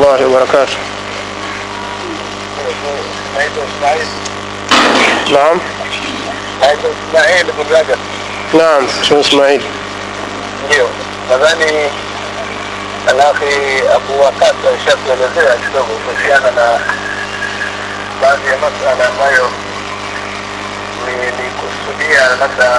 الله وبركاته naitwa Ismail نعم naitwa Ismail Bugaga نعم شو اسماعيل ndio nadhani alakhi Abu Wakasa ishatuelezea kidogo kuhusiana na baadhi ya masala ambayo nilikusudia labda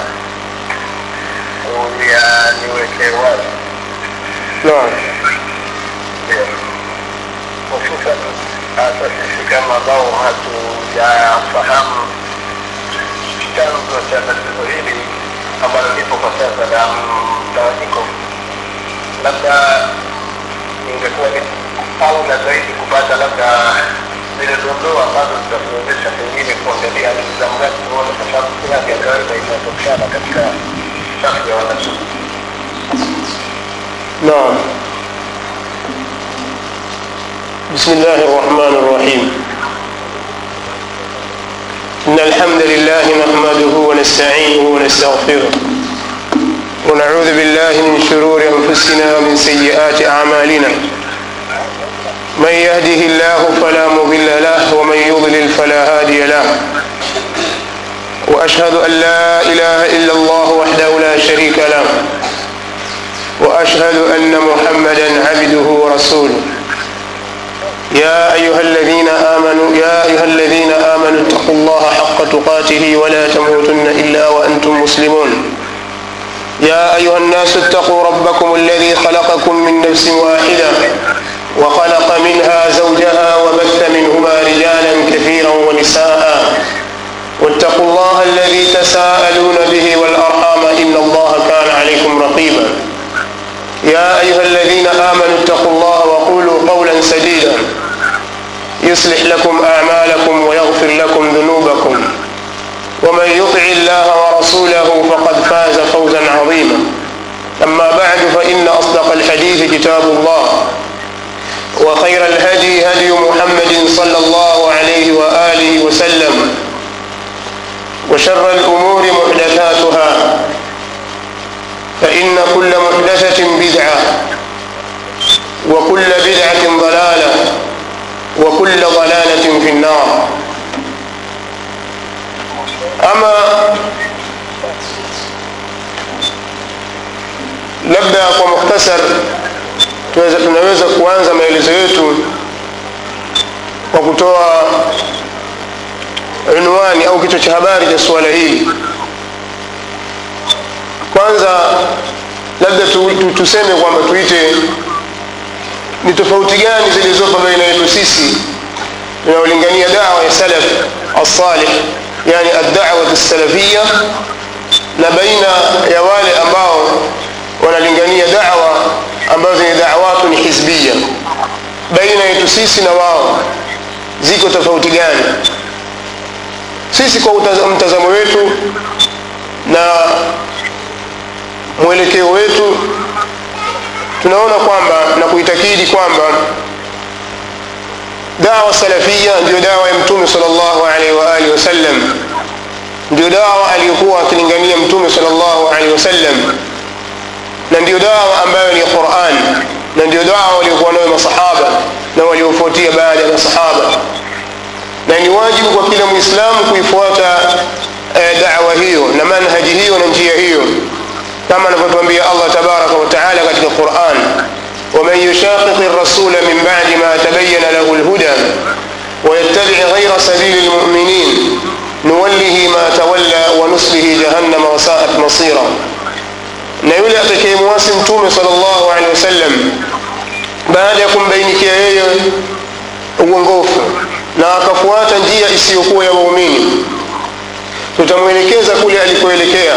uyaniweke wazi نعم Ndio. hususan hasa sisi kama ambao hatujafahamu chanzo cha tatizo hili ambalo lipo kwa sasa la mtawanyiko, labda ingekuwa ni aula zaidi kupata labda zile dondoo ambazo zitatuwezesha pengine kuangalia ni za mradi tuone, kwa sababu kila ya kawaida inatokana katika safu ya wananchi. نعم بسم الله الرحمن الرحيم إن الحمد لله نحمده ونستعينه ونستغفره ونعوذ بالله من شرور أنفسنا ومن سيئات أعمالنا من يهده الله فلا مضل له ومن يضلل فلا هادي له وأشهد أن لا إله إلا الله وحده لا شريك له واشهد ان محمدا عبده ورسوله يا ايها الذين امنوا يا ايها الذين امنوا اتقوا الله حق تقاته ولا تموتن الا وانتم مسلمون يا ايها الناس اتقوا ربكم الذي خلقكم من نفس واحده وخلق منها زوجها وبث منهما رجالا كثيرا ونساء واتقوا الله الذي تساءلون به والارحام ان الله كان عليكم رقيبا يا أيها الذين آمنوا اتقوا الله وقولوا قولا سديدا يصلح لكم أعمالكم ويغفر لكم ذنوبكم ومن يطع الله ورسوله فقد فاز فوزا عظيما أما بعد فإن أصدق الحديث كتاب الله وخير الهدي هدي محمد صلى الله عليه وآله وسلم وشر الأمور محدثاتها فإن كل محدثة بدعة وكل بدعة ضلالة وكل ضلالة في النار أما labda kwa mukhtasar tunaweza, tunaweza kuanza maelezo yetu kwa kutoa unwani au kichwa cha habari cha suala hili kwanza labda tu, tu, tuseme kwamba tuite ni tofauti gani zilizopo baina yetu sisi tunaolingania dawa ya salaf alsalih yani addawat alsalafia na baina ya wale ambao wanalingania dawa ambazo ni dawatu ni hizbia baina yetu sisi na wao ziko tofauti gani sisi kwa mtazamo wetu na mwelekeo wetu tunaona kwamba na kuitakidi kwamba dawa salafia ndio dawa ya mtume sallallahu alaihi wa alihi wasallam ndio dawa aliyokuwa akilingania mtume sallallahu alaihi wasallam na ndio dawa ambayo ni Qur'an na ndio dawa waliokuwa nayo masahaba na waliofuatia baada ya masahaba na ni wajibu kwa kila muislamu kuifuata eh, dawa hiyo na manhaji hiyo na njia hiyo كما نفتوانبيا الله تبارك وتعالى قد القرآن ومن يشاقق الرسول من بعد ما تبين له الهدى ويتبع غير سبيل المؤمنين نوله ما تولى ونصله جهنم وساءت مصيرا na yule atakayemwasi mtume sallallahu alaihi wasallam baada ya kumbainikia yeye uongofu na akafuata njia isiyokuwa ya waumini tutamwelekeza kule alikoelekea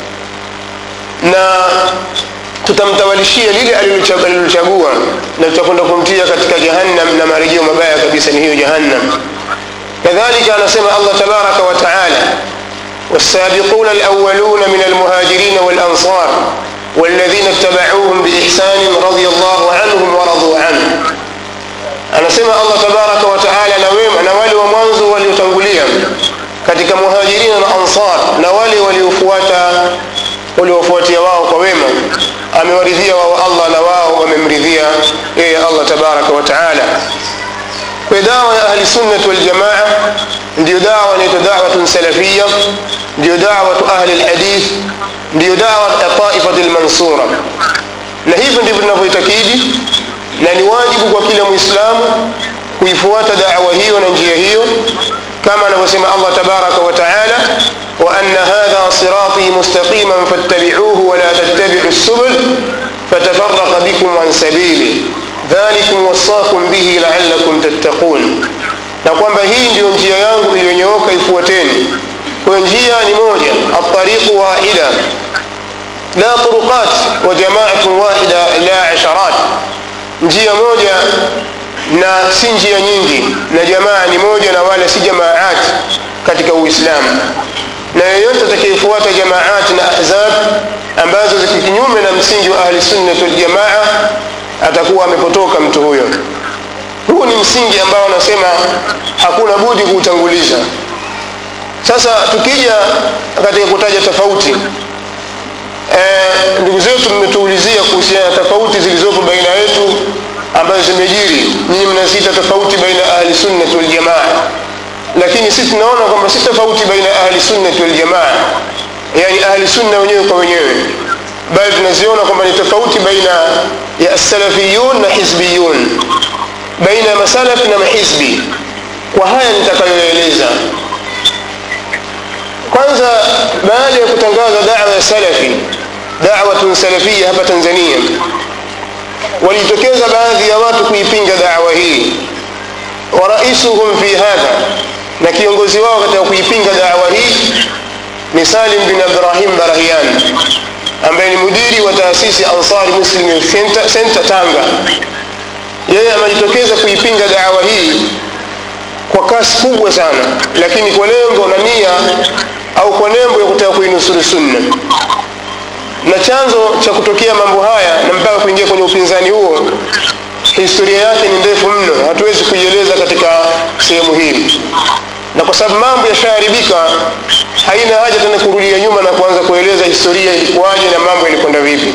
na tutamtawalishia lile alilochagua na tutakwenda kumtia katika jahannam na marejeo mabaya kabisa ni hiyo jahannam kadhalika anasema allah tabaraka wa taala والسابقون الأولون من المهاجرين والأنصار والذين اتبعوهم بإحسان رضي الله عنهم ورضوا عنه anasema allah tabaraka wa taala na wema na wale wa mwanzo waliotangulia katika muhajirina na ansar na wale waliofuata waliofuatia wao kwa wema amewaridhia wao allah na wao wamemridhia yeye allah tabaraka wa taala kwa dawa ya ahli sunnati waljamaa ndiyo dawa inaitwa dawatun salafia ndiyo dawatu ahli lhadith ndiyo dawa ya taifati lmansura na hivyo ndivyo tunavyoitakidi na ni wajibu kwa kila mwislamu kuifuata dawa hiyo na njia hiyo kama anavyosema allah tabaraka wa taala وأن هذا صراطي مستقيما فاتبعوه ولا تتبعوا السبل فتفرق بكم عن سبيله ذلكم وصاكم به لعلكم تتقون na kwamba hii ndiyo njia yangu iliyonyooka ifuateni kwayo njia ni moja altariqu wahida la turuqat wa jamaatun wahida la asharat njia moja na si njia nyingi na jamaa ni moja na wala si jamaat katika uislamu na yeyote atakayefuata jamaat na ahzab ambazo ziko kinyume na msingi wa ahli sunnati waljamaa atakuwa amepotoka mtu huyo huu ni msingi ambao anasema hakuna budi kuutanguliza sasa tukija katika kutaja tofauti e, ndugu zetu mmetuulizia kuhusiana na tofauti zilizopo baina yetu ambazo zimejiri nyinyi mnaziita tofauti baina ya ahli sunnati waljamaa lakini sisi tunaona kwamba si tofauti baina ya ahli sunnati waljamaa yani ahli sunna wenyewe kwa wenyewe bali tunaziona kwamba ni tofauti baina ya salafiyun na hizbiyun baina ya masalafi na mahizbi kwa haya nitakayoeleza kwanza baada ya kutangaza dawa ya salafi dawatun salafia hapa tanzania walitokeza baadhi ya watu kuipinga dawa hii wa raisuhum fi hadha na kiongozi wao katika kuipinga dawa hii ni salim bin abdurahim barahian ambaye ni mudiri wa taasisi ansari muslim center, center tanga yeye amejitokeza kuipinga dawa hii kwa kasi kubwa sana lakini kwa lengo na nia au kwa nembo ya kutaka kuinusuru sunna na chanzo cha kutokea mambo haya na mpaka kuingia kwenye upinzani huo historia yake ni ndefu mno hatuwezi kuieleza katika sehemu hii na kwa sababu mambo yashaharibika haina haja tena kurudia nyuma na kuanza kueleza historia ilikuwaje na mambo yalikwenda vipi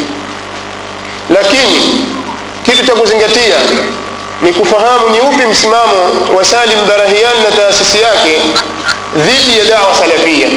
lakini kitu cha kuzingatia ni kufahamu ni upi msimamo wa salim barahian na taasisi yake dhidi ya dawa salafia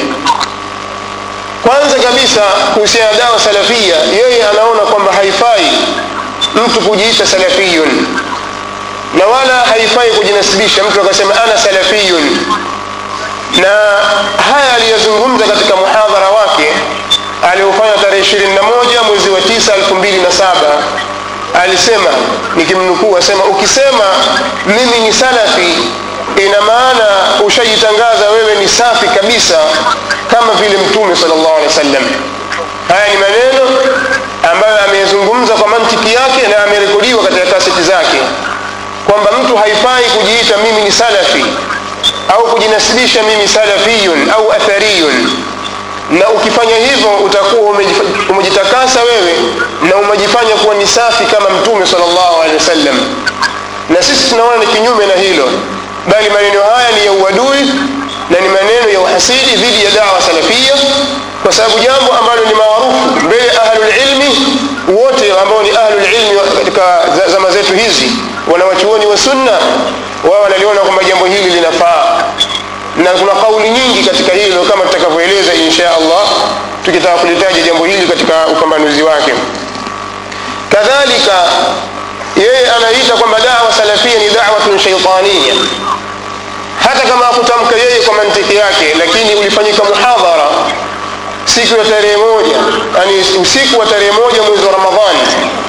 kwanza kabisa kuhusiana na dawa salafia yeye anaona kwamba haifai mtu kujiita salafiyun na wala haifai kujinasibisha mtu akasema ana salafiyun na haya aliyozungumza katika muhadhara wake aliofanya tarehe 21 mwezi wa 9 2007 alisema nikimnukuu asema ukisema mimi ni salafi ina maana ushajitangaza wewe ni safi kabisa kama vile mtume sallallahu alaihi wasallam haya ni maneno ambayo ameyazungumza kwa mantiki yake na amerekodiwa katika kaseti zake kwamba mtu haifai kujiita mimi ni salafi au kujinasibisha mimi salafiyun au athariyun na ukifanya hivyo utakuwa umejitakasa wewe na umejifanya kuwa ni safi kama mtume sallallahu alaihi wasallam na sisi tunaona ni kinyume na hilo bali maneno haya ni ya uadui na ni maneno ya uhasidi dhidi ya dawa salafia kwa sababu jambo ambalo ni maarufu mbele ya ahlulilmi wote ambao ni ahlulilmi katika zama zetu hizi wanawachuoni wa sunna wao wanaliona kwamba jambo hili linafaa na kuna kauli nyingi katika hilo kama tutakavyoeleza insha allah tukitaka kulitaja jambo hili katika upambanuzi wake kadhalika yeye anaita kwamba dawa salafia ni dawatun shaitania hata kama hakutamka yeye kwa mantiki yake lakini ulifanyika muhadhara siku ya tarehe moja yani usiku wa tarehe moja mwezi wa ramadhani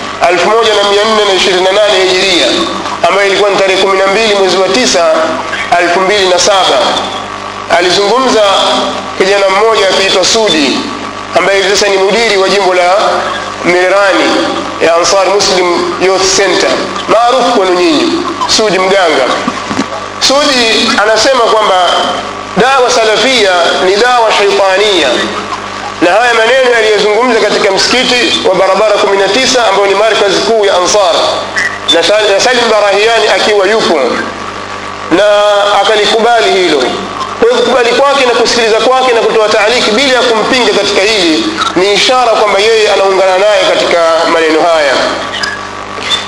1428 hijiria ambayo ilikuwa ni tarehe 12 mwezi wa 9 2007 alizungumza kijana mmoja akiitwa sudi ambaye hivi sasa ni mudiri wa jimbo la merani ya ansar muslim youth center maarufu kwenu nyinyi sudi mganga sudi anasema kwamba dawa salafia ni dawa shaitania na haya maneno yaliyozungumza katika msikiti wa barabara 19 ambayo ni markazi kuu ya ansar na salim barahiani akiwa yupo na akalikubali hilo kwa hiyo kukubali kwake na kusikiliza kwake na kutoa taaliki bila ya kumpinga katika hili ni ishara kwamba yeye anaungana naye katika maneno haya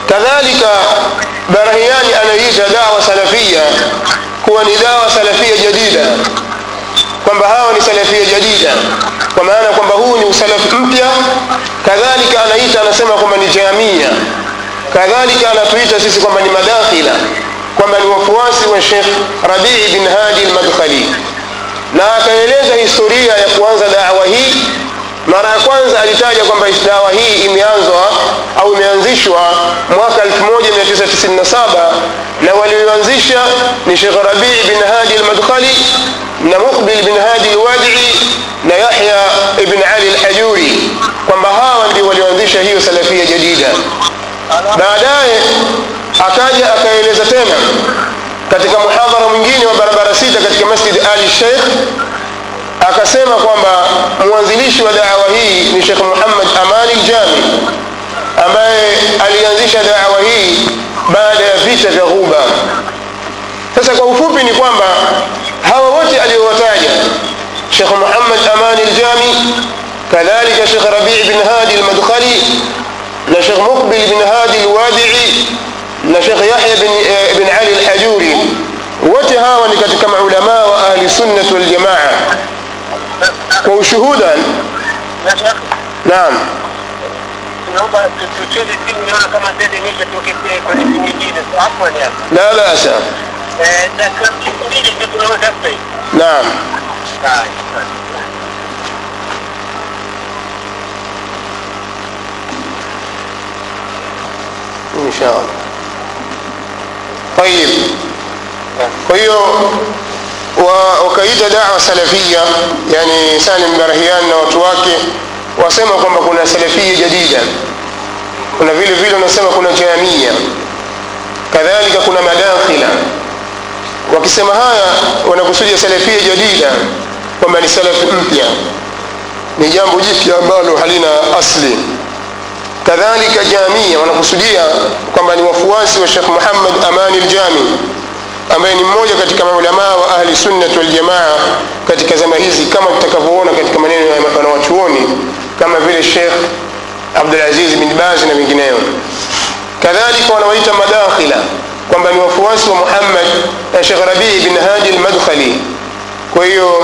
kadhalika barahiani anaiita dawa salafia kuwa ni dawa salafia jadida kwamba hawa ni salafia jadida kwa maana kwamba huu ni usalafi mpya kadhalika anaita anasema kwamba ni jamia kadhalika anatuita sisi kwamba ni madakhila kwamba ni wafuasi wa shekh rabii bin hadi lmadkhali na akaeleza historia ya kuanza dawa hii mara ya kwanza alitaja kwamba dawa hii imeanzwa au imeanzishwa mwaka 1997 na walioanzisha ni shekh rabii bin hadi lmadkhali na muqbil bin hadi lwadii na yahya ibn ali lhajuri kwamba hawa ndio walioanzisha hiyo salafia jadida baadaye akaja akaeleza tena katika muhadhara mwingine wa barabara sita katika masjid ali sheikh akasema kwamba mwanzilishi wa dawa hii ni shekh muhammad amani ljami ambaye alianzisha dawa hii baada ya vita vya ghuba sasa kwa ufupi ni kwamba hawa wote aliyowataja shekh muhammad amani ljami kadhalika shekh rabii bin hadi lmadkhali na shekh muqbil bin hadi lwadii na shekh yahya bin, eh, bin ali lhajuri wote hawa ni katika maulamaa wa ahli sunnati waljamaa kwa ushuhuda naam naomba tucheze simu niona kama sasa nimeshatoka kwenye simu nyingine afwan ya la basa eh dakika mbili tu tunaweza sasa hivi naam Haya. ان شاء الله طيب kwa hiyo wa- wakaita dawa salafia yani salim barahian na watu wake wasema kwamba kuna salafia jadida kuna vile vile wanasema kuna jamia kadhalika kuna madakhila wakisema haya wanakusudia salafia jadida kwamba ni salafi mpya ni jambo jipya ambalo halina asli kadhalika jamia wanakusudia kwamba ni wafuasi wa shekh muhammad amani ljami ambaye ni mmoja katika maulamaa wa ahli sunnati waljamaa katika zama hizi kama tutakavyoona katika maneno ya wanawachuoni kama vile shekh abdulaziz bin bazi na wengineo kadhalika wanawaita madakhila kwamba ni wafuasi wa muhammad na shekh rabii bin hadi lmadkhali kwa hiyo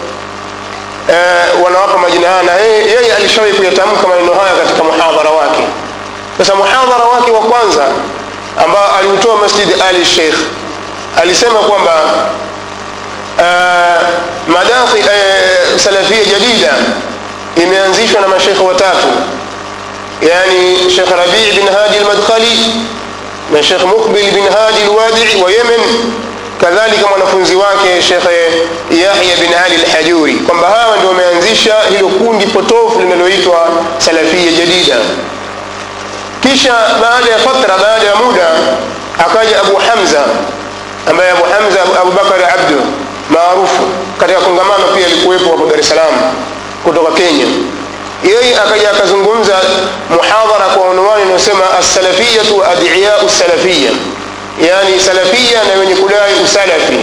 eh, wanawapa majina haya na yeye yeye alishawahi kuyatamka maneno haya katika muhadhara wake sasa muhadhara wake wa kwanza ambao aliutoa masjid ali sheikh alisema kwamba uh, madakhi uh, salafia jadida imeanzishwa na mashekhe watatu yani shekh rabii bin hadi lmadkhali na shekh mukbil bin hadi lwadii wa yemen kadhalika mwanafunzi wake shekhe yahya bin ali lhajuri kwamba hawa ndio wameanzisha hilo kundi potofu linaloitwa salafia jadida kisha baada ya fatra baada ya muda akaja abu hamza ambaye abu hamza abubakari abdu maarufu katika kongamano pia alikuwepo hapo dar es salaam kutoka kenya yeye akaja akazungumza muhadhara kwa unwani inayosema assalafiyatu wa adiyau salafia yani salafia na wenye kudai usalafi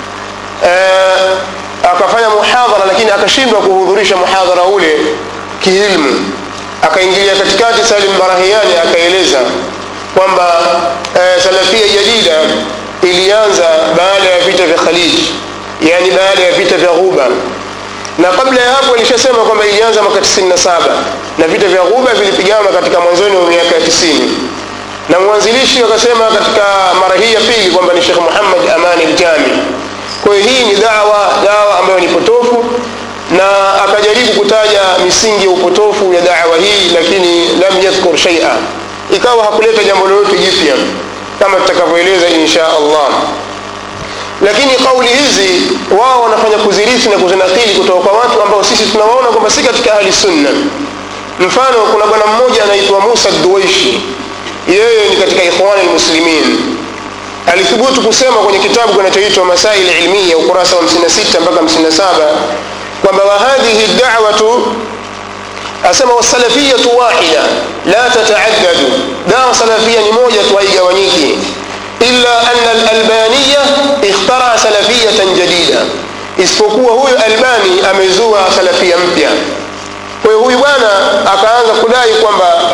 uh, akafanya muhadhara lakini akashindwa kuhudhurisha muhadhara ule kiilmu akaingilia katikati salim barahiani akaeleza kwamba uh, salafia jadida ilianza baada ya vita vya khaliji yani baada ya vita vya ghuba na kabla ya hapo ilishasema kwamba ilianza mwaka 97 na vita vya ghuba vilipiganwa katika mwanzoni wa miaka ya 90 na mwanzilishi akasema katika mara hii ya pili kwamba ni shekh muhammad amani ljami kwa hiyo hii ni dawa dawa ambayo ni potofu na akajaribu kutaja misingi ya upotofu ya dawa hii lakini lam yadhkur shaia ikawa hakuleta jambo lolote jipya kama tutakavyoeleza insha allah lakini kauli hizi wao wanafanya kuzirithi na kuzinakili kutoka kwa watu ambao sisi tunawaona kwamba si katika ahli sunna mfano kuna bwana mmoja anaitwa musa duwaishi yeye ni katika ikhwani lmuslimin alithubutu kusema kwenye kitabu kinachoitwa masaili ilmiya ukurasa wa 56 mpaka 57 kwamba wahadhihi dawatu asema wasalafiyatu wahida la tataaddadu dawa salafia ni moja tu haigawanyiki illa anna alalbaniya ikhtara salafiyatan jadida isipokuwa huyu albani amezua salafia mpya kwa hiyo huyu bwana akaanza kudai kwamba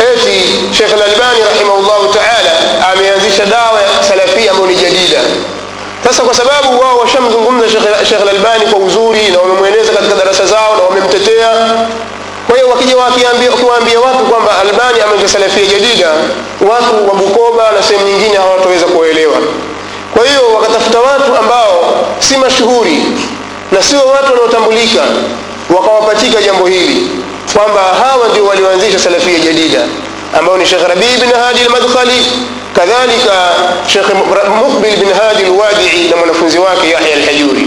eti shekh lalbani rahimahullahu taala ameanzisha dawa ya salafia ambayo ni jadida sasa kwa sababu wao washamzungumza shekh lalbani kwa uzuri na wamemweleza katika darasa zao na wamemtetea kwa hiyo wakija wakiwaambia watu kwamba albani ameanza salafia jadida watu wa bukoba na sehemu nyingine hawataweza kuwaelewa kwa hiyo wakatafuta watu ambao si mashuhuri na sio watu wanaotambulika wakawapachika jambo hili kwamba hawa ndio walioanzisha salafia jadida ambao ni shekh rabii bin hadi lmadkhali kadhalika shekh muqbil bin hadi lwadii na mwanafunzi wake yahya alhajuri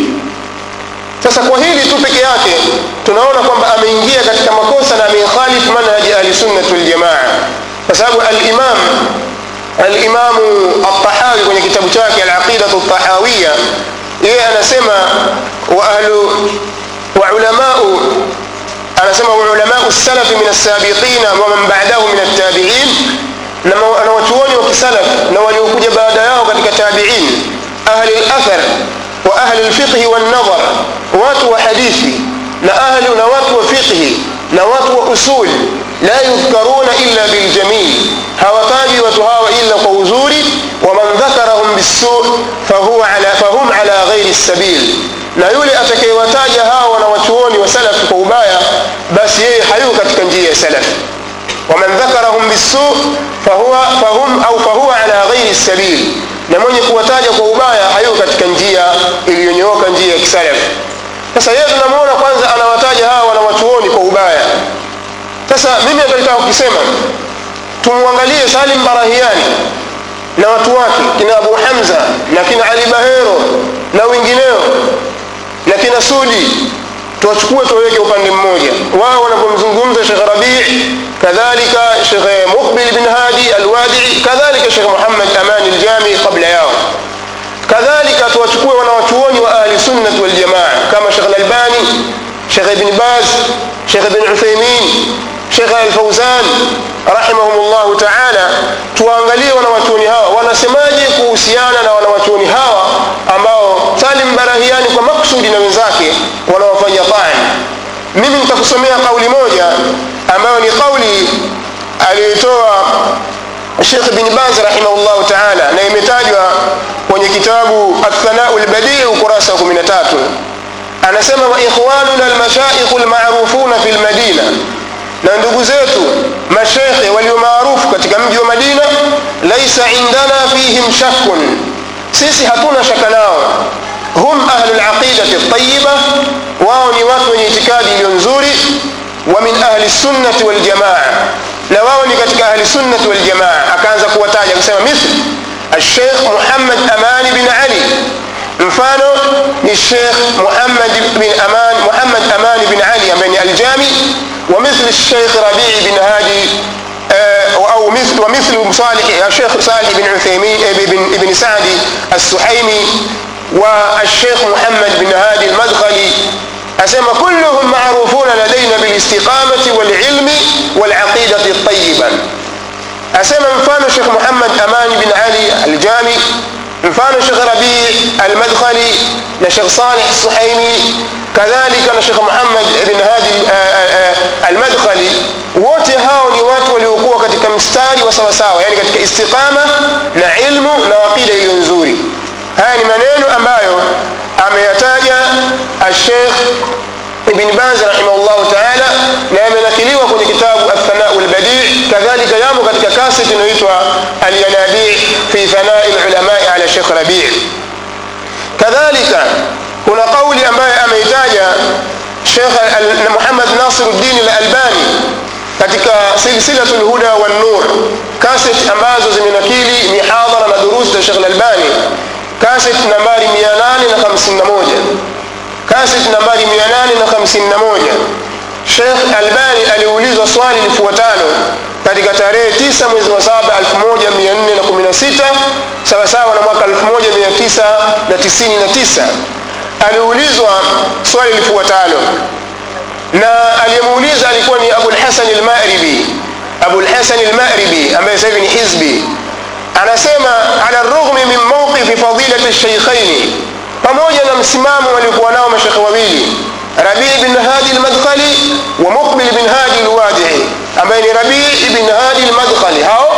sasa kwa hili tu peke yake tunaona kwamba ameingia katika makosa na amekhalif manhaji ahlisunnati waljamaa kwa sababu alimam alimamu altahawi kwenye kitabu chake alaqidatu ltahawiya yeye anasema wa ahlu wa ulamau anasema waulamau salafi min alsabiqina waman badahu min altabiin na wachuoni wa kisalaf na waliokuja baada yao katika tabiin ahli lathar wa ahli lfiqhi wannadhar watu wa hadithi na ahli na watu wa fiqhi na watu wa usul la yudhkaruna illa biljamil hawataji watu hawa illa kwa uzuri waman dhakarahum bisu fahuwa ala, fahum ala ghairi sabil na yule atakayewataja hawa wanawachuoni wa salafi kwa ubaya basi yeye hayuko katika njia ya salafi waman dhakarahum bisu fahuwa fahum au fahuwa ala ghairi sabil na mwenye kuwataja kwa ubaya hayuko katika njia iliyonyooka njia ya kisalafi sasa yeye tunamwona kwanza anawataja hawa wanawachuoni kwa ubaya sasa mimi nataka kukisema tumwangalie salim barahiani na watu wake kina abu hamza na kina ali bahero na wengineo na kina sudi tuwachukue tuwaweke upande mmoja wao wanapomzungumza shekh rabii kadhalika shekh muqbil bin hadi alwadii kadhalika shekh muhammad amani ljami qabla yao kadhalika tuwachukue wanawachuoni wa ahli sunnati waljamaa kama shekh lalbani shekh ibn baz shekh ibn uthaimin shekh alfauzan rahimahum llahu taala tuwaangalie wanawachuoni hawa wanasemaje kuhusiana na wanawachuoni hawa ambao salim barahiani kwa maksudi na wenzake wanawafanya tani mimi nitakusomea kauli moja ambayo ni kauli aliyoitoa shekh bin baz rahimahullahu taala na imetajwa kwenye kitabu athanau lbadii ukurasa wa 13 anasema waikhwanuna almashaikhu lmarufuna fi lmadina na ndugu zetu mashekhe walio maarufu katika mji wa madina laisa indana fihim shakkun sisi hatuna shaka nao hum ahlu laqidati ltayiba wao ni watu wenye itikadi iliyo nzuri wa min ahli sunnati waljamaa na wao ni katika ahli sunnati waljamaa akaanza kuwataja akasema mithli الشيخ محمد أمان بن علي mfano ni Sheikh Muhammad bin Aman Muhammad Aman bin Ali ambaye ni Aljami wa mithli Sheikh Rabi' bin Hadi au مثل ومثل صالح الشيخ صالح بن عثيمين بن ابن سعدي السحيمي والشيخ محمد بن هادي المدخلي أسمى كلهم معروفون لدينا بالاستقامة والعلم والعقيدة الطيبة أسمى مفان الشيخ محمد أمان بن علي الجامي mfano shekh rabii almadkhali na shekh salih suhaimi kadhalika na shekh muhammad bin hadi almadkhali wote hao ni watu waliokuwa katika mstari wa sawasawa yani katika istiqama na ilmu na aqida iliyo nzuri haya ni maneno ambayo ameyataja ashekh ibn baz rahimahullahu taala na yamenakiliwa kwenye kitabu athanau lbadii kadhalika yamo katika kaseti inayoitwa alyanabii fi thanai lulamai ala shekh rabii kadhalika kuna qauli ambaye ameitaja shekh muhammad nasiruddin lalbani katika silsilatu lhuda wannur kaseti ambazo zimenakili mihadhara na durusi za shekh lalbani kaseti nambari 851 kaset nambari 851 Sheikh Albani aliulizwa swali lifuatalo katika tarehe 9 mwezi wa 7 1416 sawa sawa na mwaka 1999 aliulizwa swali lifuatalo na aliyemuuliza alikuwa ni Abu al-Hasan al-Ma'ribi Abu al-Hasan al-Ma'ribi ambaye sasa hivi ni hizbi anasema ala rughmi min mawqifi fadilati ash-shaykhaini pamoja na msimamo waliokuwa nao mashekhe wawili rabii bin hadi lmadkhali wa muqbil bin hadi lwadii ambaye ni rabii ibn hadi lmadkhali hao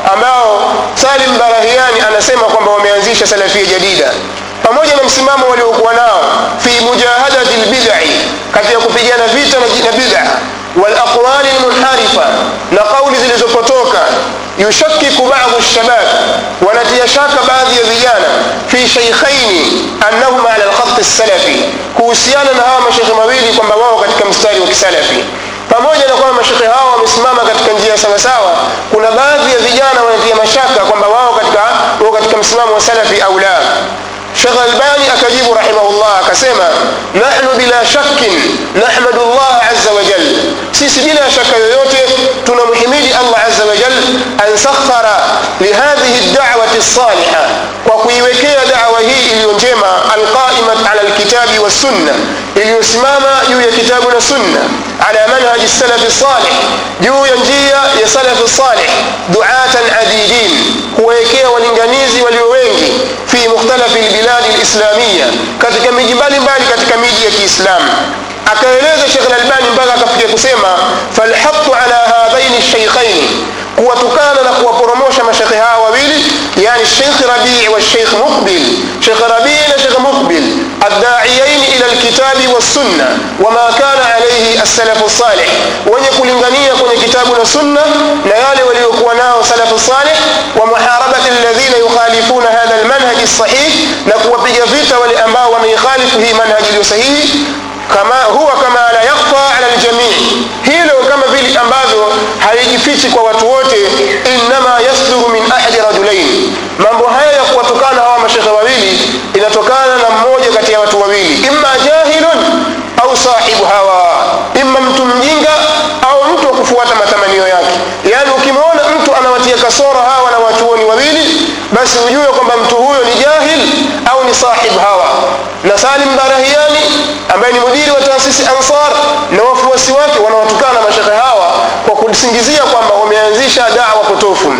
ambao salim barahiani anasema kwamba wameanzisha salafia jadida pamoja na msimamo waliokuwa nao fi mujahadati lbidai katika kupigana vita na bid'a walaqwali lmunharifa na kauli zilizopotoka yushakiku badu lshabab wanatia shaka baadhi ya vijana fi sheikhaini annahum ala lkhati lsalafi kuhusiana na hawa mashekhe mawili kwamba wao katika mstari wa kisalafi pamoja na kwamba mashekhe hao wamesimama katika njia sawasawa kuna baadhi ya vijana wanatia mashaka kwamba wao katika, wao katika msimamo wa salafi au la shekh albani akajibu rahimahullah akasema nahnu bila shakkin nahmadu llah aza wajal sisi bila shaka yoyote tunamhimidi allah aza wajal an sakhara lihadhihi dawati lsaliha kwa kuiwekea dawa hii iliyo njema alqaimat ala lkitabi wassunna iliyosimama juu ya kitabu na sunna ala manhaji salafi salih juu ya njia ya salafi salih duatan adidin kuwawekea walinganizi walio wengi fi mukhtalafi lbiladi lislamiya katika miji mbalimbali katika miji ya kiislamu akaeleza shekh lalbani mpaka akafikia kusema falhaqu ala hadhaini lsheikhaini kuwatukana na kuwaporomosha mashekhe hawa wawili yani sheikh rabii wa sheikh muqbil sheikh rabii na sheikh muqbil addaiyaini ila lkitabi wassunna wama kana alaihi assalafu salih wenye kulingania kwenye kitabu na sunna na yale waliokuwa nao salafu salih wa muharabati alladhina yukhalifuna hadha almanhaji sahih na kuwapiga vita wale ambao wanaikhalifu hii manhaji iliyo sahihi kama huwa kama la yakhfa ala aljamii hilo kama vile ambavyo halijifichi kwa watu wote innama yasduru min ahadi rajulain mambo haya ya kuwatukana hawa mashekhe wawili inatokana na mmoja kati ya watu wawili imma jahilun au sahibu hawa imma mtu mjinga au mtu wa kufuata matamanio yake yaani ukimwona mtu anawatia kasoro hawa na wachuoni wawili basi ujue kwamba mtu huyo ni jahil au ni sahib hawa na salim barahiani ambaye ni mudiri wa taasisi ansar na wafuasi wake wanawatukana mashekhe hawa kwa kusingizia kwamba wameanzisha dawa potofu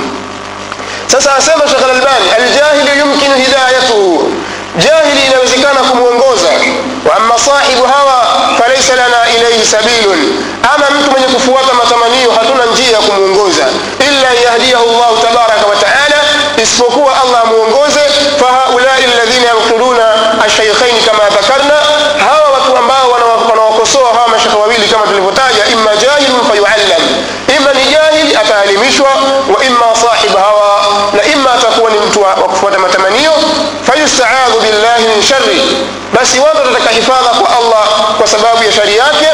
sasa asema shekh lalbani aljahilu yumkinu hidayatuhu jahili inawezekana kumwongoza wa ama sahibu hawa falaisa lana ilaihi sabilun ama mtu mwenye kufuata matamanio hatuna njia ya kumwongoza illa yahdiyahu llahu tabaraka wa taala isipokuwa allah amwongoze fahaulai ladhina yaktuluna ashaikhaini kama dhakarna hawa watu ambao wanawakosoa hawa mashekhe wawili kama tulivyotaja imma jahilun fayuallam ima ni jahili ataalimishwa wa imma sahib hawa na imma atakuwa ni mtu wa kufuata matamanio fayustaadhu billahi min shari basi watu watataka hifadha kwa allah kwa sababu ya shari yake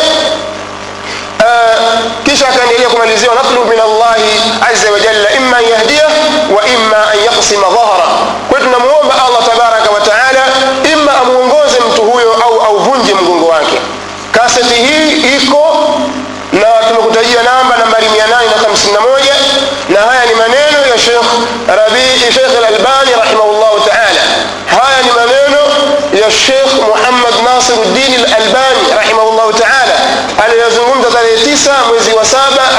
kisha akaendelea kumalizia natlubu min allahi aza wajalla imma an yahdiyah wa imma an yaksima dhahra kwa hiyo tunamuomba allah tabaraka wa taala imma amuongoze mtu huyo au auvunje mgongo wake kaseti hii iko na tumekutajia namba nambari 851 na haya ni maneno ya shekh rabii shekh lalbani rahimahullahu taala haya ni maneno ya shekh muhammad nasiruddin lalbani rahimahullahu taala aliyozungumza tarehe 9 mwezi wa 7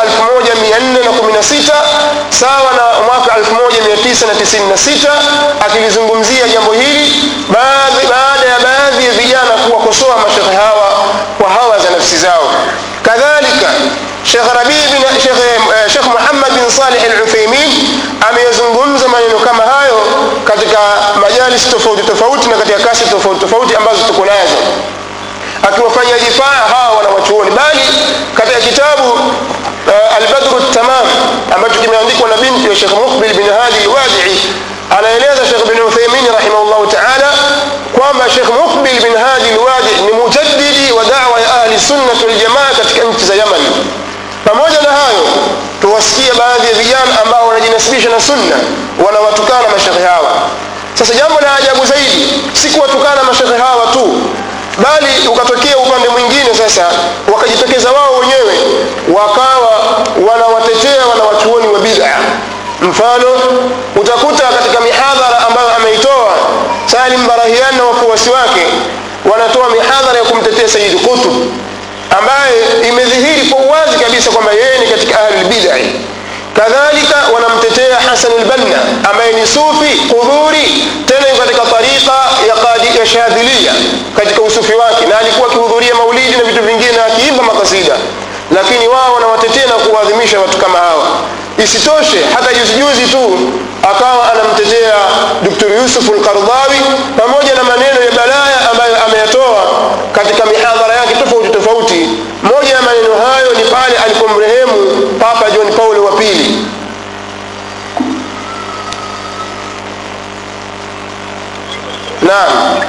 1416 sawa na mwaka 1996 akilizungumzia jambo hili baada ya baadhi ya vijana kuwakosoa mashekhe hawa kwa hawa za nafsi zao kadhalika shekh rabii bin shekh, eh, shekh muhammad bin salih al-uthaymin ameyazungumza maneno kama hayo katika majalis tofauti tofauti na katika kasi tofauti tofauti ambazo tuko nazo akiwafanyia difaa hawa wanawachuoni bali katika kitabu uh, albadru tamam ambacho kimeandikwa na binti ya shekh muqbil bin hadi lwadii anaeleza shekh bin uthaimin rahimahullahu taala kwamba shekh muqbil bin hadi lwadi ni mujaddidi wa dawa ya ahli sunnati waljamaa katika nchi za yaman pamoja na hayo tuwasikia baadhi ya vijana ambao wanajinasibisha na sunna wanawatukana mashekhe hawa sasa jambo la ajabu zaidi si kuwatukana mashekhe hawa tu bali ukatokea upande mwingine sasa wakajitokeza wao wenyewe wakawa wanawatetea wanawachuoni wa bid'a mfano utakuta katika mihadhara ambayo ameitoa salim barahian na wafuasi wake wanatoa mihadhara ya kumtetea sayidi qutub ambaye imedhihiri kwa uwazi kabisa kwamba yeye ni katika ahli lbidai kadhalika wanamtetea hasan lbanna ambaye ni sufi qudhuri tena yuko katika tariqa ya, qadi, ya shadhilia katika usufi wake na alikuwa akihudhuria maulidi na vitu vingine na akiimba makasida lakini wao kuwatetea na kuwaadhimisha watu kama hawa isitoshe hata juzi juzi tu akawa anamtetea dr yusuf lkardhawi pamoja na maneno ya balaya ambayo ameyatoa katika mihadhara yake tofauti tofauti moja ya maneno hayo ni pale alipomrehemu papa john paulo wa pili naam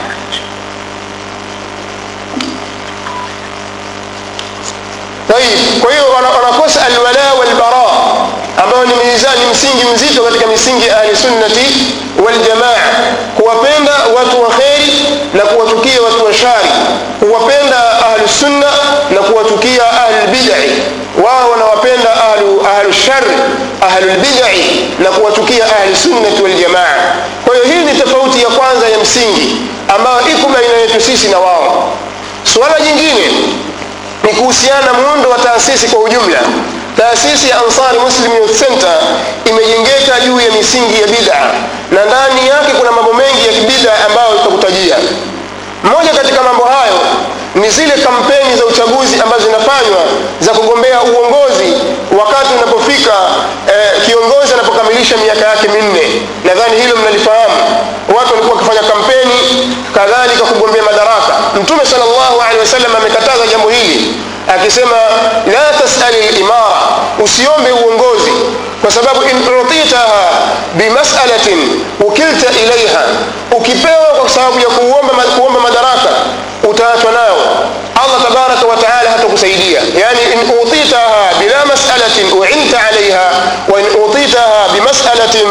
طيب kwa hiyo wanakosa alwala walbara ambayo ni mizani msingi mzito katika misingi ya ahli sunnati waljamaa kuwapenda watu wa kheri na kuwatukia watu wa shari kuwapenda ahlu sunna na kuwatukia ahlu bidai wao wanawapenda ahlu, ahlu shari ahlu lbidai na kuwatukia ahlu sunnati waljamaa kwa hiyo hii ni tofauti ya kwanza ya msingi ambayo iko baina yetu sisi na wao suala jingine ni kuhusiana na muundo wa taasisi kwa ujumla taasisi ya ansari muslim youth center imejengeka juu ya misingi ya bid'a na ndani yake kuna mambo mengi ya kibida ambayo tutakutajia moja katika mambo hayo ni zile kampeni za uchaguzi ambazo zinafanywa za kugombea uongozi wakati unapofika eh, kiongozi anapokamilisha miaka yake minne nadhani hilo mnalifahamu watu walikuwa wakifanya kampeni kadhalika kugombea madaraka mtume salllahu alehi wasallam amekataza jambo hili akisema la tasali limara usiombe uongozi kwa sababu in utitaha bimasalatin ukilta ilaiha ukipewa kwa sababu ya kuomba, kuomba madaraka utaachwa nayo allah tabaraka wataala hatakusaidia yani in utitaha bila masalatin uinta alaiha wa in utitaha bimasalatin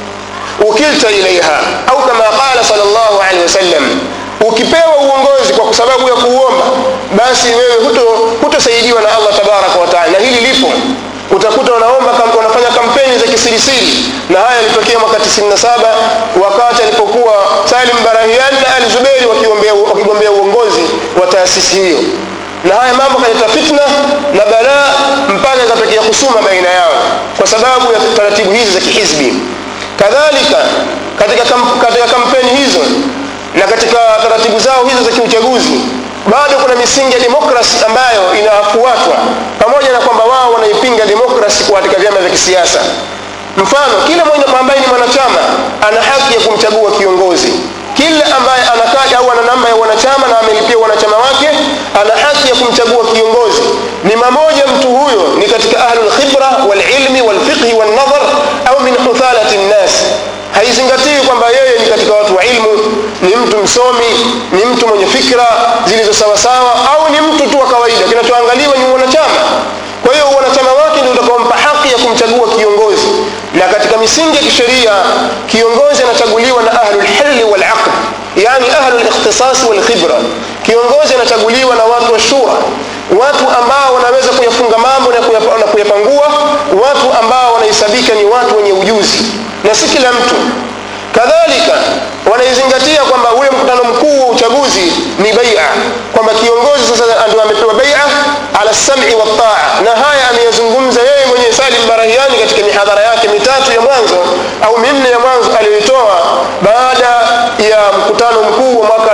ukilta ilaiha au kama qala sal llahu alehi wasallam ukipewa uongozi kwa sababu ya kuuomba basi wewe hutosaidiwa huto na allah tabaraka wataala na hili lipo utakuta wanaomba wanafanya kampeni za kisirisiri na haya yalitokea mwaka 97 wakati alipokuwa salim barahian na ali zuberi wakigombea uongozi wa taasisi hiyo na haya mambo kaleta fitna na balaa mpaka ikatokea kusuma baina yao kwa sababu ya taratibu hizi za kihizbi kadhalika katika, kam, katika kampeni hizo na katika taratibu zao hizo za kiuchaguzi bado kuna misingi ya demokrasi ambayo inafuatwa pamoja na kwamba wao wanaipinga demokrasi katika vyama vya kisiasa mfano kila ambaye ni mwanachama ana haki ya kumchagua kiongozi kila ambaye anakaa au ana namba ya wanachama na amelipia wanachama wake ana haki ya kumchagua kiongozi ni mamoja mtu huyo ni katika ahlulkhibra walilmi walfiqhi walnadhar au min huthalati nnas haizingatii kwamba yeye ni katika watu wa ilmu ni mtu msomi ni mtu mwenye fikra zilizo sawasawa au ni mtu tu wa kawaida kinachoangaliwa ni mwanachama kwa hiyo wanachama wake ndio utakaompa haki ya kumchagua kiongozi na katika misingi ya kisheria kiongozi anachaguliwa na ahlulhilli walaqd yani ahlulikhtisasi walkhibra kiongozi anachaguliwa na watu wa shura watu ambao wanaweza kuyafunga mambo na kuyapangua watu ambao wanahesabika ni watu wenye ujuzi na si kila mtu kadhalika wanaizingatia kwamba ule mkutano mkuu wa uchaguzi ni baia kwamba kiongozi sasa ndio amepewa baia ala sami wataa na haya ameyazungumza yeye mwenyewe salim barahiani katika mihadhara yake mitatu ya mwanzo au minne ya mwanzo aliyoitoa baada ya mkutano mkuu wa mwaka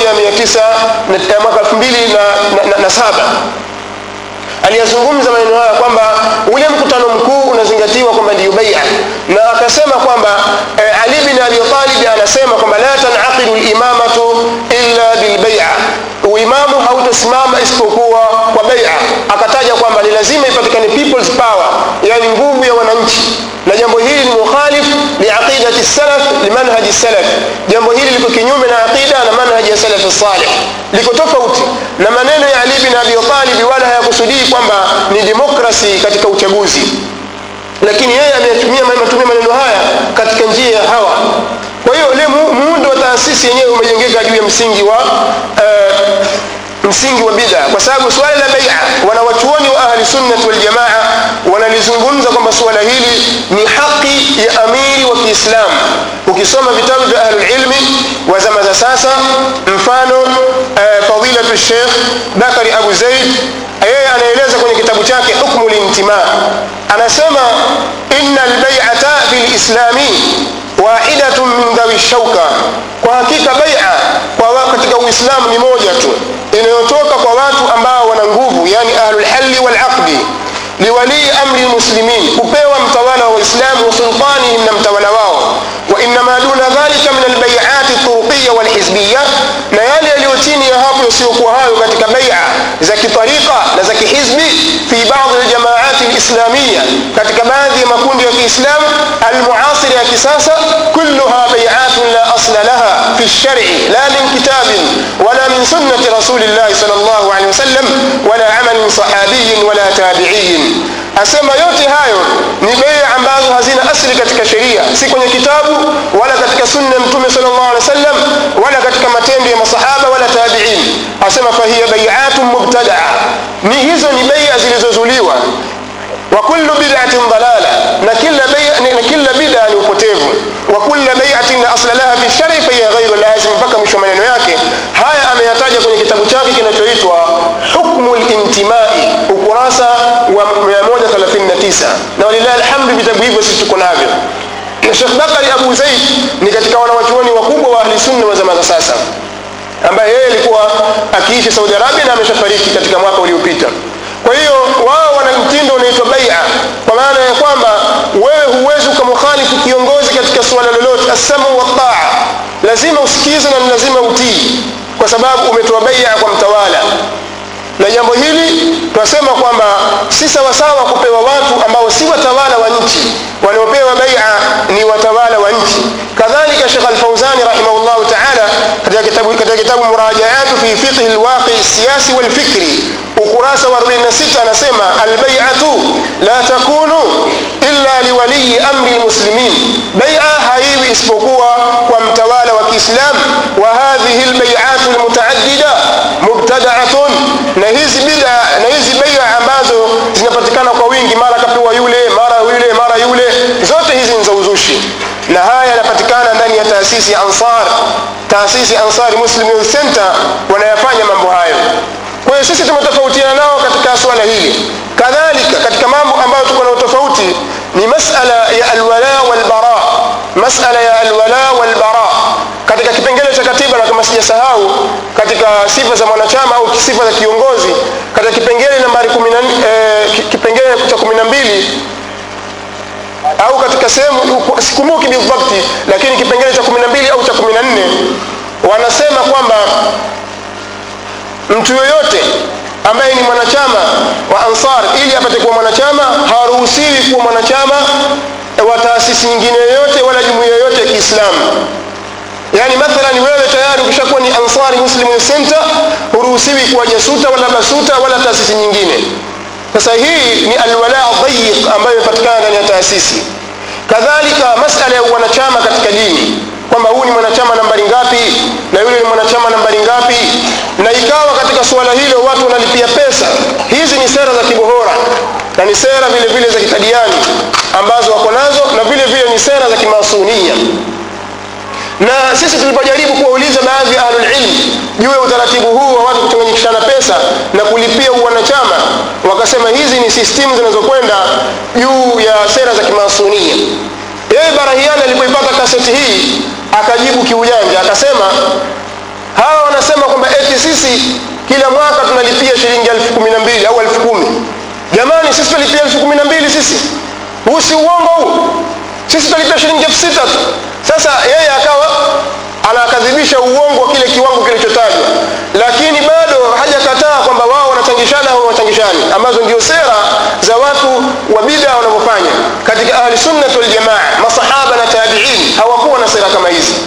19 mwaka 2007 aliyazungumza maneno haya kwamba ule mkutano mkuu unazingatiwa kwamba ndiyo baia na akasema kwamba eh, ali bin abi talib anasema kwamba la tanaqidu limamatu illa bilbaia uimamu hautosimama isipokuwa kwa baia akataja kwamba ni lazima ipatikane people's power yani nguvu ya wananchi na jambo hili ni mukhalif liaqidati salaf limanhaji salaf jambo hili liko kinyume na aqida na manhaji ya salafi salih liko tofauti na maneno ya ali bin abi talib wala hayakusudii kwamba ni demokrasi katika uchaguzi lakini yeye ametumia ametumia maneno haya katika njia ya hawa kwa hiyo ile muundo wa taasisi yenyewe umejengeka juu ya msingi wa uh, msingi wa bid'a kwa sababu swala la bai'a wanawachuoni wa ahli sunnah wal jamaa wanalizungumza kwamba suala hili ni haki ya amiri wa Kiislamu ukisoma vitabu vya ahli ilmi wa zama za sasa mfano uh, fadilatu Sheikh Bakari Abu Zaid yeye anaeleza kwenye kitabu chake hukmu lintima anasema inna albay'ata fil islami wahidatun min dhawi shauka kwa hakika bai'a kwa katika uislamu ni moja tu inayotoka kwa watu ambao wana nguvu yani ahlul halli wal aqdi liwalii amri lmuslimin kupewa mtawala wa waislamu wa sultanihim na mtawala wao wainama duna dhalika min albaiati turuqiya walhizbiya na yale yaliyo chini ya hapo yasiokuwa hayo katika baia za kitariqa na za kihizbi fi badi ljamaati lislamiya katika baadhi ya makundi ya kiislamu almuasiri ya kisasa kulluha baiatun la asla laha fi lshari la min kitabin wala min sunnati rasulillahi sal llahu alehi wasallam wala amalin sahabiyin wala tabiiyin asema yote hayo ni bei ambazo hazina asli katika sheria si kwenye kitabu wala katika sunna ya mtume sal llahu alehi wasallam wala katika matendo ya masahaba wala tabiin asema fahiya baiatun mubtadaa ni hizo ni beia zilizozuliwa wa kullu bid'atin dalala na kila bai'a na kila bid'a ni upotevu wa kullu bai'atin la asla laha fi shari fa hiya ghayru lazim mpaka mwisho maneno yake haya ameyataja kwenye kitabu chake kinachoitwa hukmu lintimai ukurasa wa 139 na walillahi alhamdu vitabu hivyo sisi tuko navyo na Sheikh Bakari Abu Zaid ni katika wanawachuoni wakubwa wa ahli sunna wa zama za sasa ambaye yeye alikuwa akiishi Saudi Arabia na ameshafariki katika mwaka uliopita kwa hiyo wao wana mtindo unaitwa baia kwa maana ya kwamba wewe huwezi ukamkhalifu kiongozi katika suala lolote assamu wataa lazima usikize na lazima utii kwa sababu umetoa baia kwa mtawala na jambo hili tunasema kwamba si sawasawa kupewa watu ambao si watawala wa nchi wanaopewa baia ni watawala wa nchi kadhalika shekh alfauzani rahimahullahu taala katika kitabu, katika kitabu murajaatu fi fiqhi lwaqi siyasi walfikri ukurasa wa 46 anasema albaiatu la takunu illa liwaliyi amri lmuslimin baia haiwi isipokuwa kwa mtawala wa kiislam wa hadhihi lbaiatu lmutaaddida mubtadaatun na hizi bida na hizi baia ambazo zinapatikana kwa wingi mara kapewa yule mara yule mara yule zote hizi ni za uzushi na haya yanapatikana ndani ya taasisi ya ansar taasisi ya ansari muslim youth center wanayafanya mambo hayo kwa hiyo sisi tumetofautiana nao katika swala hili kadhalika katika mambo ambayo tuko na utofauti ni masala ya alwala walbara masala ya alwala walbara katika kipengele cha katiba na kama sijasahau katika sifa za mwanachama au sifa za kiongozi katika kipengele nambari eh, kipengele cha kumi na mbili au katika sehemu sikumbuki bidhabti lakini kipengele cha kumi na mbili au cha kumi na nne wanasema kwamba mtu yoyote ambaye ni mwanachama wa ansar ili apate kuwa mwanachama haruhusiwi kuwa mwanachama wa taasisi nyingine yoyote wala jumuiya yoyote ya kiislamu yaani mathalan wewe tayari ukishakuwa ni ansari muslim center huruhusiwi kuwa jasuta wala basuta wala taasisi nyingine sasa hii ni alwala dhayiq ambayo imepatikana ndani ya taasisi kadhalika masala ya wanachama katika dini kwamba huu ni mwanachama nambari ngapi na yule ni mwanachama nambari ngapi na ikawa katika suala hilo watu wanalipia pesa hizi ni sera za kibohora na ni sera vile vile za kitadiani ambazo wako nazo na vile vile ni sera za kimasunia na sisi tulipojaribu kuwauliza baadhi ya ahlulilm juu ya utaratibu huu wa watu kuchanganyikishana pesa na kulipia uwanachama wakasema hizi ni sistimu zinazokwenda juu ya sera za kimasunia yeye barahiani alipoipata kaseti hii akajibu kiujanja akasema hawa wanasema kwamba eti sisi kila mwaka tunalipia shilingi elfu kumi na mbili au elfu kumi jamani sisi tunalipia elfu kumi na mbili sisi huu si uongo huu sisi tunalipia shilingi elfu sita tu sasa yeye akawa anakadhibisha uongo wa kile kiwango kilichotajwa lakini bado hajakataa kwamba wao wanachangishana au wachangishani ambazo ndio sera za watu wa bida wanavyofanya katika ahli sunnat waljamaa masahaba na tabiin hawakuwa na sera kama hizi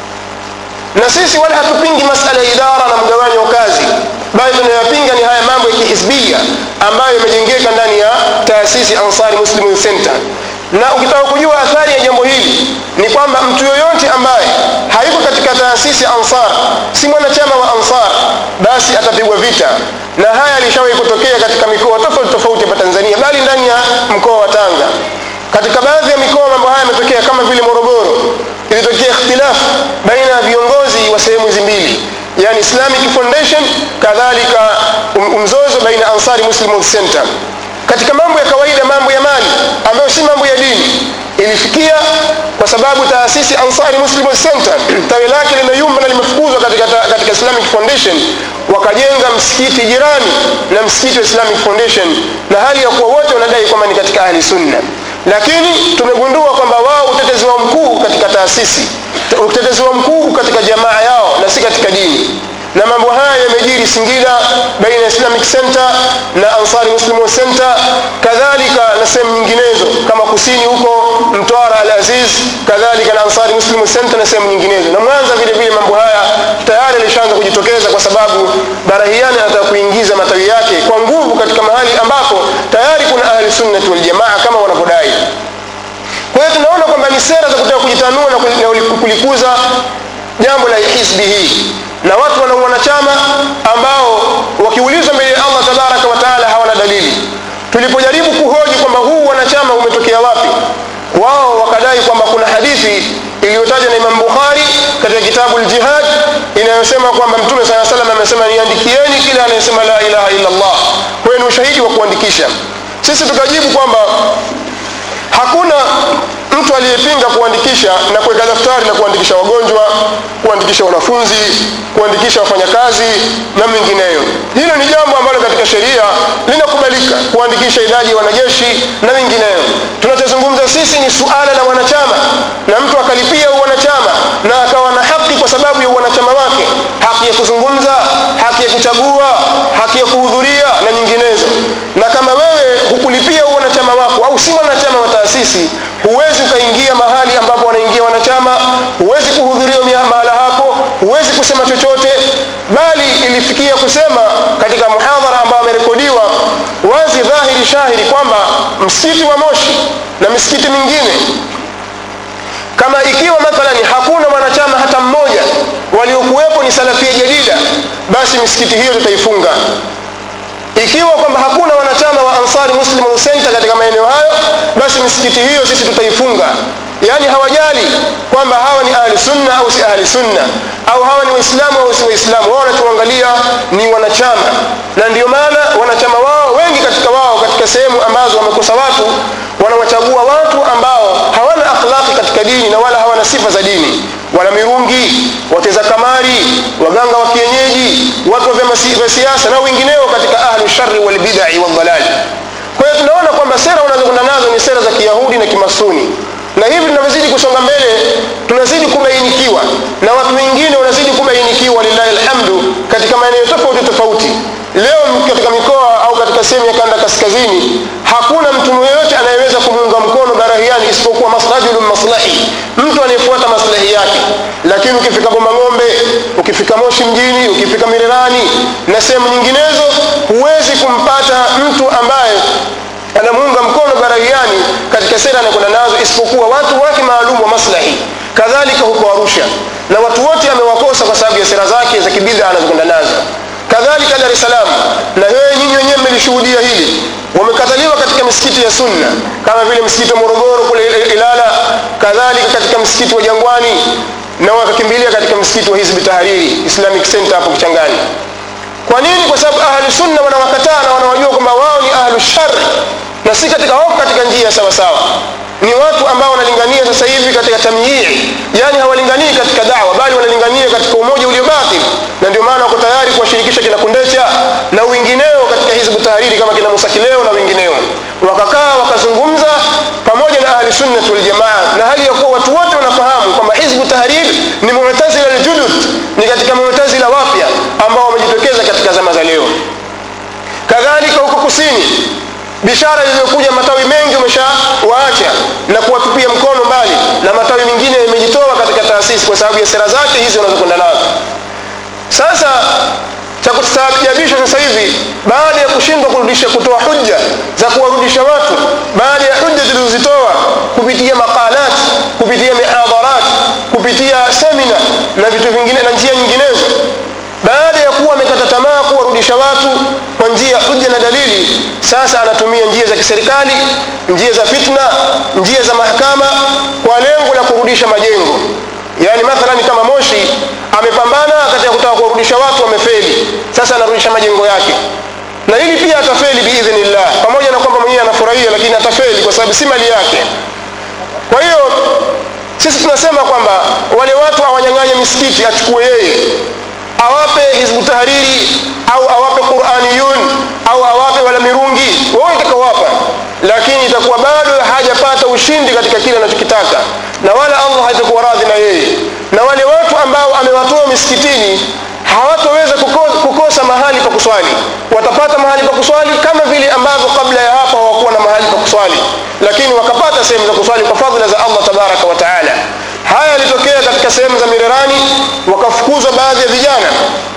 na sisi wala hatupingi masala ya idara na mgawanyo wa kazi bali tunayopinga ni haya mambo ya kihizbia ambayo yamejengeka ndani ya taasisi ansari muslim center na ukitaka kujua athari ya jambo hili ni kwamba mtu yoyote ambaye hayuko katika taasisi ansar si mwanachama wa ansar basi atapigwa vita na haya alishawahi kutokea katika mikoa tofauti tofauti hapa tanzania bali ndani ya mkoa wa tanga katika baadhi ya mikoa mambo haya yametokea kama vile morogoro ilitokea ikhtilafu baina ya viongozi wa sehemu hizi mbili yani islamic foundation kadhalika mzozo baina ya ansari muslim center katika mambo ya kawaida mambo ya mali ambayo si mambo ya dini ilifikia kwa sababu taasisi ansari muslim center tawi lake limeyumba na limefukuzwa katika, katika islamic foundation wakajenga msikiti jirani na msikiti wa islamic foundation na hali ya kuwa wote wanadai kwamba ni katika ahli sunna lakini tumegundua kwamba wao utetezi wao mkuu katika taasisi utetezi wao mkuu katika jamaa yao na si katika dini na mambo haya yamejiri singida baina ya islamic center na ansari muslim center kadhalika na sehemu nyinginezo kama kusini huko mtwara al aziz kadhalika na ansari muslim center na sehemu nyinginezo na mwanza vile vile mambo haya tayari alishaanza kujitokeza kwa sababu barahiani anataka kuingiza matawi yake kwa nguvu katika mahali ambapo tayari kuna ahli sunnati waljamaa kama wanavyodai kwa hiyo tunaona kwamba ni sera za kutaka kujitanua na kulikuza jambo la hizbi hii na watu wana wanachama ambao wakiulizwa mbele ya allah tabaraka wataala hawana dalili tulipojaribu kuhoji kwamba huu wanachama umetokea wapi wao wakadai kwamba kuna hadithi iliyotajwa na imam bukhari katika kitabu ljihad inayosema kwamba mtume saa salam amesema niandikieni kila anayesema la ilaha illa llah kwa hiyo ni ushahidi wa kuandikisha sisi tukajibu kwamba hakuna mtu aliyepinga kuandikisha na kuweka daftari na kuandikisha wagonjwa kuandikisha wanafunzi kuandikisha wafanyakazi na mengineyo hilo ni jambo ambalo katika sheria linakubalika kuandikisha idadi ya wanajeshi na mengineyo tunachozungumza sisi ni suala la wanachama na mtu akalipia wanachama na akawa na haki kwa sababu ya wanachama wake haki ya kuzungumza haki ya kuchagua haki ya kuhudhuria na nyinginezo na kama wewe hukulipia wanachama wako au si mwanachama wa taasisi huwezi ukaingia mahali ambapo wanaingia wanachama huwezi kuhudhuria mahala hapo huwezi kusema chochote bali ilifikia kusema katika muhadhara ambao amerekodiwa wazi dhahiri shahiri kwamba msikiti wa moshi na misikiti mingine kama ikiwa mathalani hakuna mwanachama hata mmoja waliokuwepo ni salafia jadida basi misikiti hiyo tutaifunga ikiwa kwamba hakuna wanachama wa ansari muslim center katika maeneo hayo basi misikiti hiyo sisi tutaifunga yaani hawajali kwamba hawa ni ahli sunna au si ahli sunna au hawa ni waislamu au si waislamu wao wanatuangalia ni wanachama na ndio maana wanachama wao wengi katika wao katika sehemu ambazo wamekosa watu wanawachagua watu ambao hawana akhlaqi katika dini na wala hawana sifa za dini wana mirungi wateza kamari waganga wa kienyeji watu wa vyama vya siasa na wengineo katika ahlu shari walbidai waldalali kwa hiyo tunaona kwamba sera unazokwenda nazo ni sera za kiyahudi na kimasuni na hivi tunavyozidi kusonga mbele tunazidi kubainikiwa na watu wengine wanazidi kubainikiwa lillahi alhamdu katika maeneo tofauti tofauti leo katika mikoa au katika sehemu ya kanda kaskazini hakuna mtu yeyote anayeweza kumuunga mkono barahiani isipokuwa rajulun maslahi mtu anayefuata maslahi yake lakini ukifika boma ng'ombe ukifika moshi mjini ukifika mirerani na sehemu nyinginezo huwezi kumpata mtu ambaye anamuunga mkono barahiani katika sera anakwenda nazo isipokuwa watu wake maalum wa maslahi kadhalika huko arusha na watu wote amewakosa kwa sababu ya sera zake za kibidha anazokwenda nazo kadhalika dar es salaam na wewe nyinyi wenyewe mmelishuhudia hili wamekataliwa katika misikiti ya sunna kama vile msikiti wa morogoro kule ilala kadhalika katika msikiti wa jangwani na wakakimbilia katika msikiti wa hizbi tahariri islamic center hapo kichangani kwa nini kwa sababu ahlu sunna wanawakataa na wanawajua kwamba wao ni ahlu shari na si katika wako katika njia sawa sawa ni watu ambao wanalingania sasa hivi katika tamyii yani hawalinganii katika dawa bali wanalingania katika umoja uliobatil na ndio maana wako tayari kuwashirikisha kina kundecha na wengineo katika hizbu tahariri kama kina musa kileo na wengineo wakakaa wakazungumza pamoja na ahli sunnati waljamaa na hali ya kuwa watu wote wanafahamu kwamba hizbu tahariri ni mu'tazila aljudud ni katika mu'tazila wapya ambao wamejitokeza katika zama za leo kadhalika huko kusini bishara iliyokuja matawi mengi umeshawaacha na kuwatupia mkono mbali na matawi mengine yamejitoa katika taasisi kwa sababu ya sera zake hizi wanazokwenda nazo sasa cha kustaajabisha sasa hivi baada ya kushindwa kurudisha kutoa hujja za kuwarudisha watu baada ya hujja zilizozitoa kupitia maqalat kupitia mihadharat kupitia semina na vitu vingine na njia nyinginezo baada ya kuwa amekata tamaa kuwarudisha watu kwa njia ya hujja na dalili sasa anatumia njia za kiserikali njia za fitna njia za mahakama kwa lengo la kurudisha majengo yaani mathalani kama moshi amepambana katika kutaka kuwarudisha watu wamefeli sasa anarudisha majengo yake na hili pia atafeli biidhnillah pamoja na kwamba mwenyewe anafurahia lakini atafeli kwa sababu si mali yake kwa hiyo sisi tunasema kwamba wale watu awanyang'anye misikiti achukue yeye awape hizbu tahariri au awape quraniyun au awape wala mirungi wote kawapa lakini itakuwa bado hajapata ushindi katika kile anachokitaka na wala allah hatakuwa radhi na yeye na wale watu ambao amewatoa misikitini hawatoweza kukosa, kukosa mahali pa kuswali watapata mahali pa kuswali kama vile ambavyo kabla ya hapo hawakuwa na mahali pa kuswali lakini wakapata sehemu za kuswali kwa fadhila za allah tabaraka wa taala haya yalitokea katika sehemu za mirerani wakafukuzwa baadhi ya vijana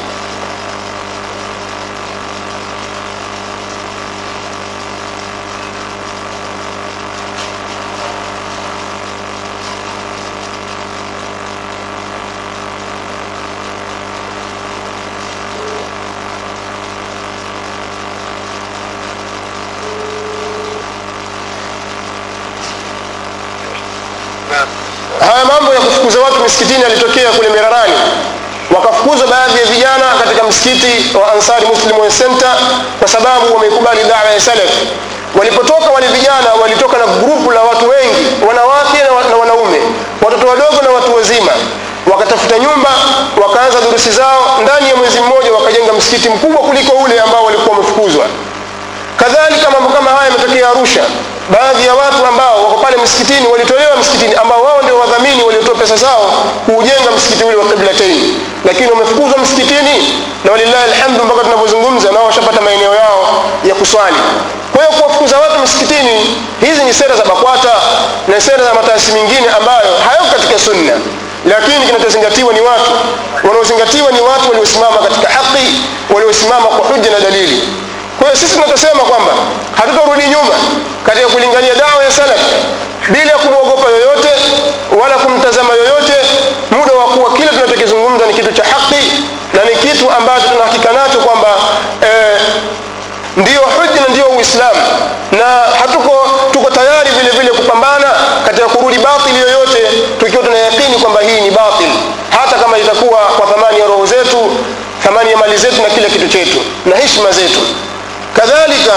haya mambo ya kufukuza watu misikitini yalitokea kule mirarani wakafukuza baadhi ya vijana katika msikiti wa ansari muslim World center kwa sababu wameikubali dawa ya salaf walipotoka wale vijana walitoka na grupu la watu wengi wanawake na, wa, na wanaume watoto wadogo na watu wazima wakatafuta nyumba wakaanza durusi zao ndani ya mwezi mmoja wakajenga msikiti mkubwa kuliko ule ambao walikuwa wamefukuzwa kadhalika mambo kama haya yametokea arusha baadhi ya watu ambao wako pale msikitini walitolewa msikitini ambao wao ndio wadhamini waliotoa pesa zao kuujenga msikiti ule wa qiblatain lakini wamefukuzwa msikitini na walillahi alhamdu mpaka tunavyozungumza nao washapata maeneo yao ya kuswali kwa hiyo kuwafukuza watu msikitini hizi ni sera za bakwata na sera za mataasi mengine ambayo hayako katika sunna lakini kinachozingatiwa ni watu wanaozingatiwa ni watu waliosimama katika haki waliosimama kwa hujja na dalili kwa hiyo sisi tunachosema kwamba hatutarudi nyuma katika kulingania dawa ya salaf bila kumwogopa yoyote wala kumtazama yoyote muda wa kuwa kile tunachokizungumza ni kitu cha haki na ni kitu ambacho tunahakika nacho kwamba eh, ndiyo hujja na ndiyo uislamu na hatuko tuko tayari vile vile kupambana katika kurudi batili yoyote tukiwa tunayakini kwamba hii ni batil hata kama itakuwa kwa thamani ya roho zetu thamani ya mali zetu na kila kitu chetu na heshima zetu kadhalika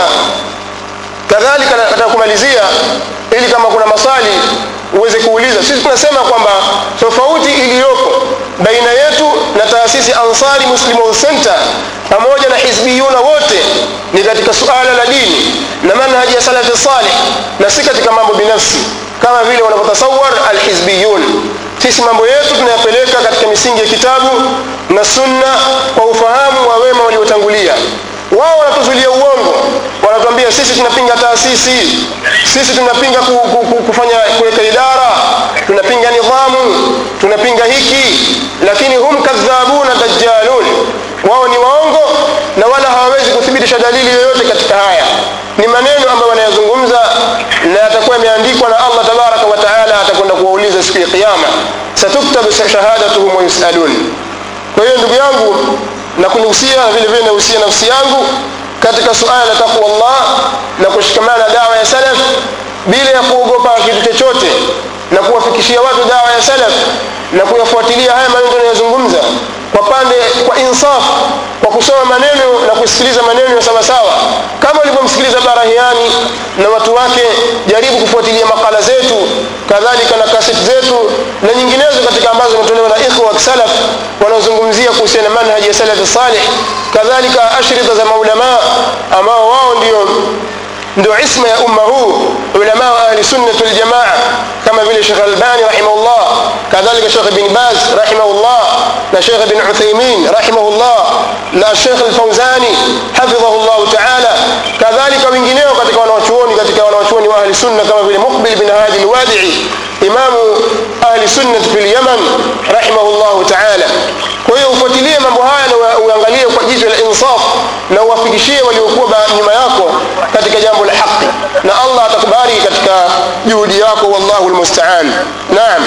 kadhalika nataka kumalizia ili kama kuna maswali uweze kuuliza sisi tunasema kwamba tofauti iliyoko baina yetu na taasisi ansari muslim center pamoja na hizbiyuna wote ni katika suala la dini na manhaji ya salafi salih na si katika mambo binafsi kama vile wanavyotasawar alhizbiyun sisi mambo yetu tunayapeleka katika misingi ya kitabu na sunna kwa ufahamu wa wema waliotangulia wao wanatuzulia uongo wanatuambia sisi tunapinga taasisi sisi tunapinga ku, ku, ku, kufanya kuweka idara tunapinga nidhamu tunapinga hiki lakini hum kadhabuna dajjalun wao ni waongo na wala hawawezi kuthibitisha dalili yoyote katika haya ni maneno ambayo wanayazungumza na yatakuwa yameandikwa na allah tabaraka wa taala atakwenda kuwauliza siku ya qiama satuktabu shahadatuhum wayusalun kwa hiyo ndugu yangu na kunihusia na vile vile nahusia nafsi yangu katika suala la taqwa Allah na kushikamana na dawa ya salaf bila ya kuogopa kitu chochote na kuwafikishia watu dawa ya salaf na kuyafuatilia haya maneno tunayozungumza kwa pande kwa insaf kwa kusoma maneno na kusikiliza maneno ya sawasawa kama ulivyomsikiliza barahiani na watu wake jaribu kufuatilia makala zetu kadhalika na kaseti zetu na nyinginezo katika ambazo zimetolewa na ikhwa wa salaf wanaozungumzia kuhusiana na manhaji ya salaf salih kadhalika ashrita za maulamaa ambao wao ndio ndio isma ya umma huu ulama wa ahli sunnah wal jamaa kama vile Sheikh Albani rahimahullah kadhalika Sheikh Ibn Baz rahimahullah na Sheikh Ibn Uthaymeen rahimahullah na Sheikh Al-Fawzani hafidhahullah ta'ala kadhalika wengineo katika wanawachuoni katika wanawachuoni wa ahli sunna kama vile Muqbil bin Hadi al-Wadi'i imamu ahli sunnah fil Yaman rahimahullah ta'ala kwa hiyo ufuatilie mambo haya na uangalie kwa jicho la insaf na uwafikishie waliokuwa nyuma yako katika jambo la haki na Allah atakubariki katika juhudi yako wallahu almusta'an naam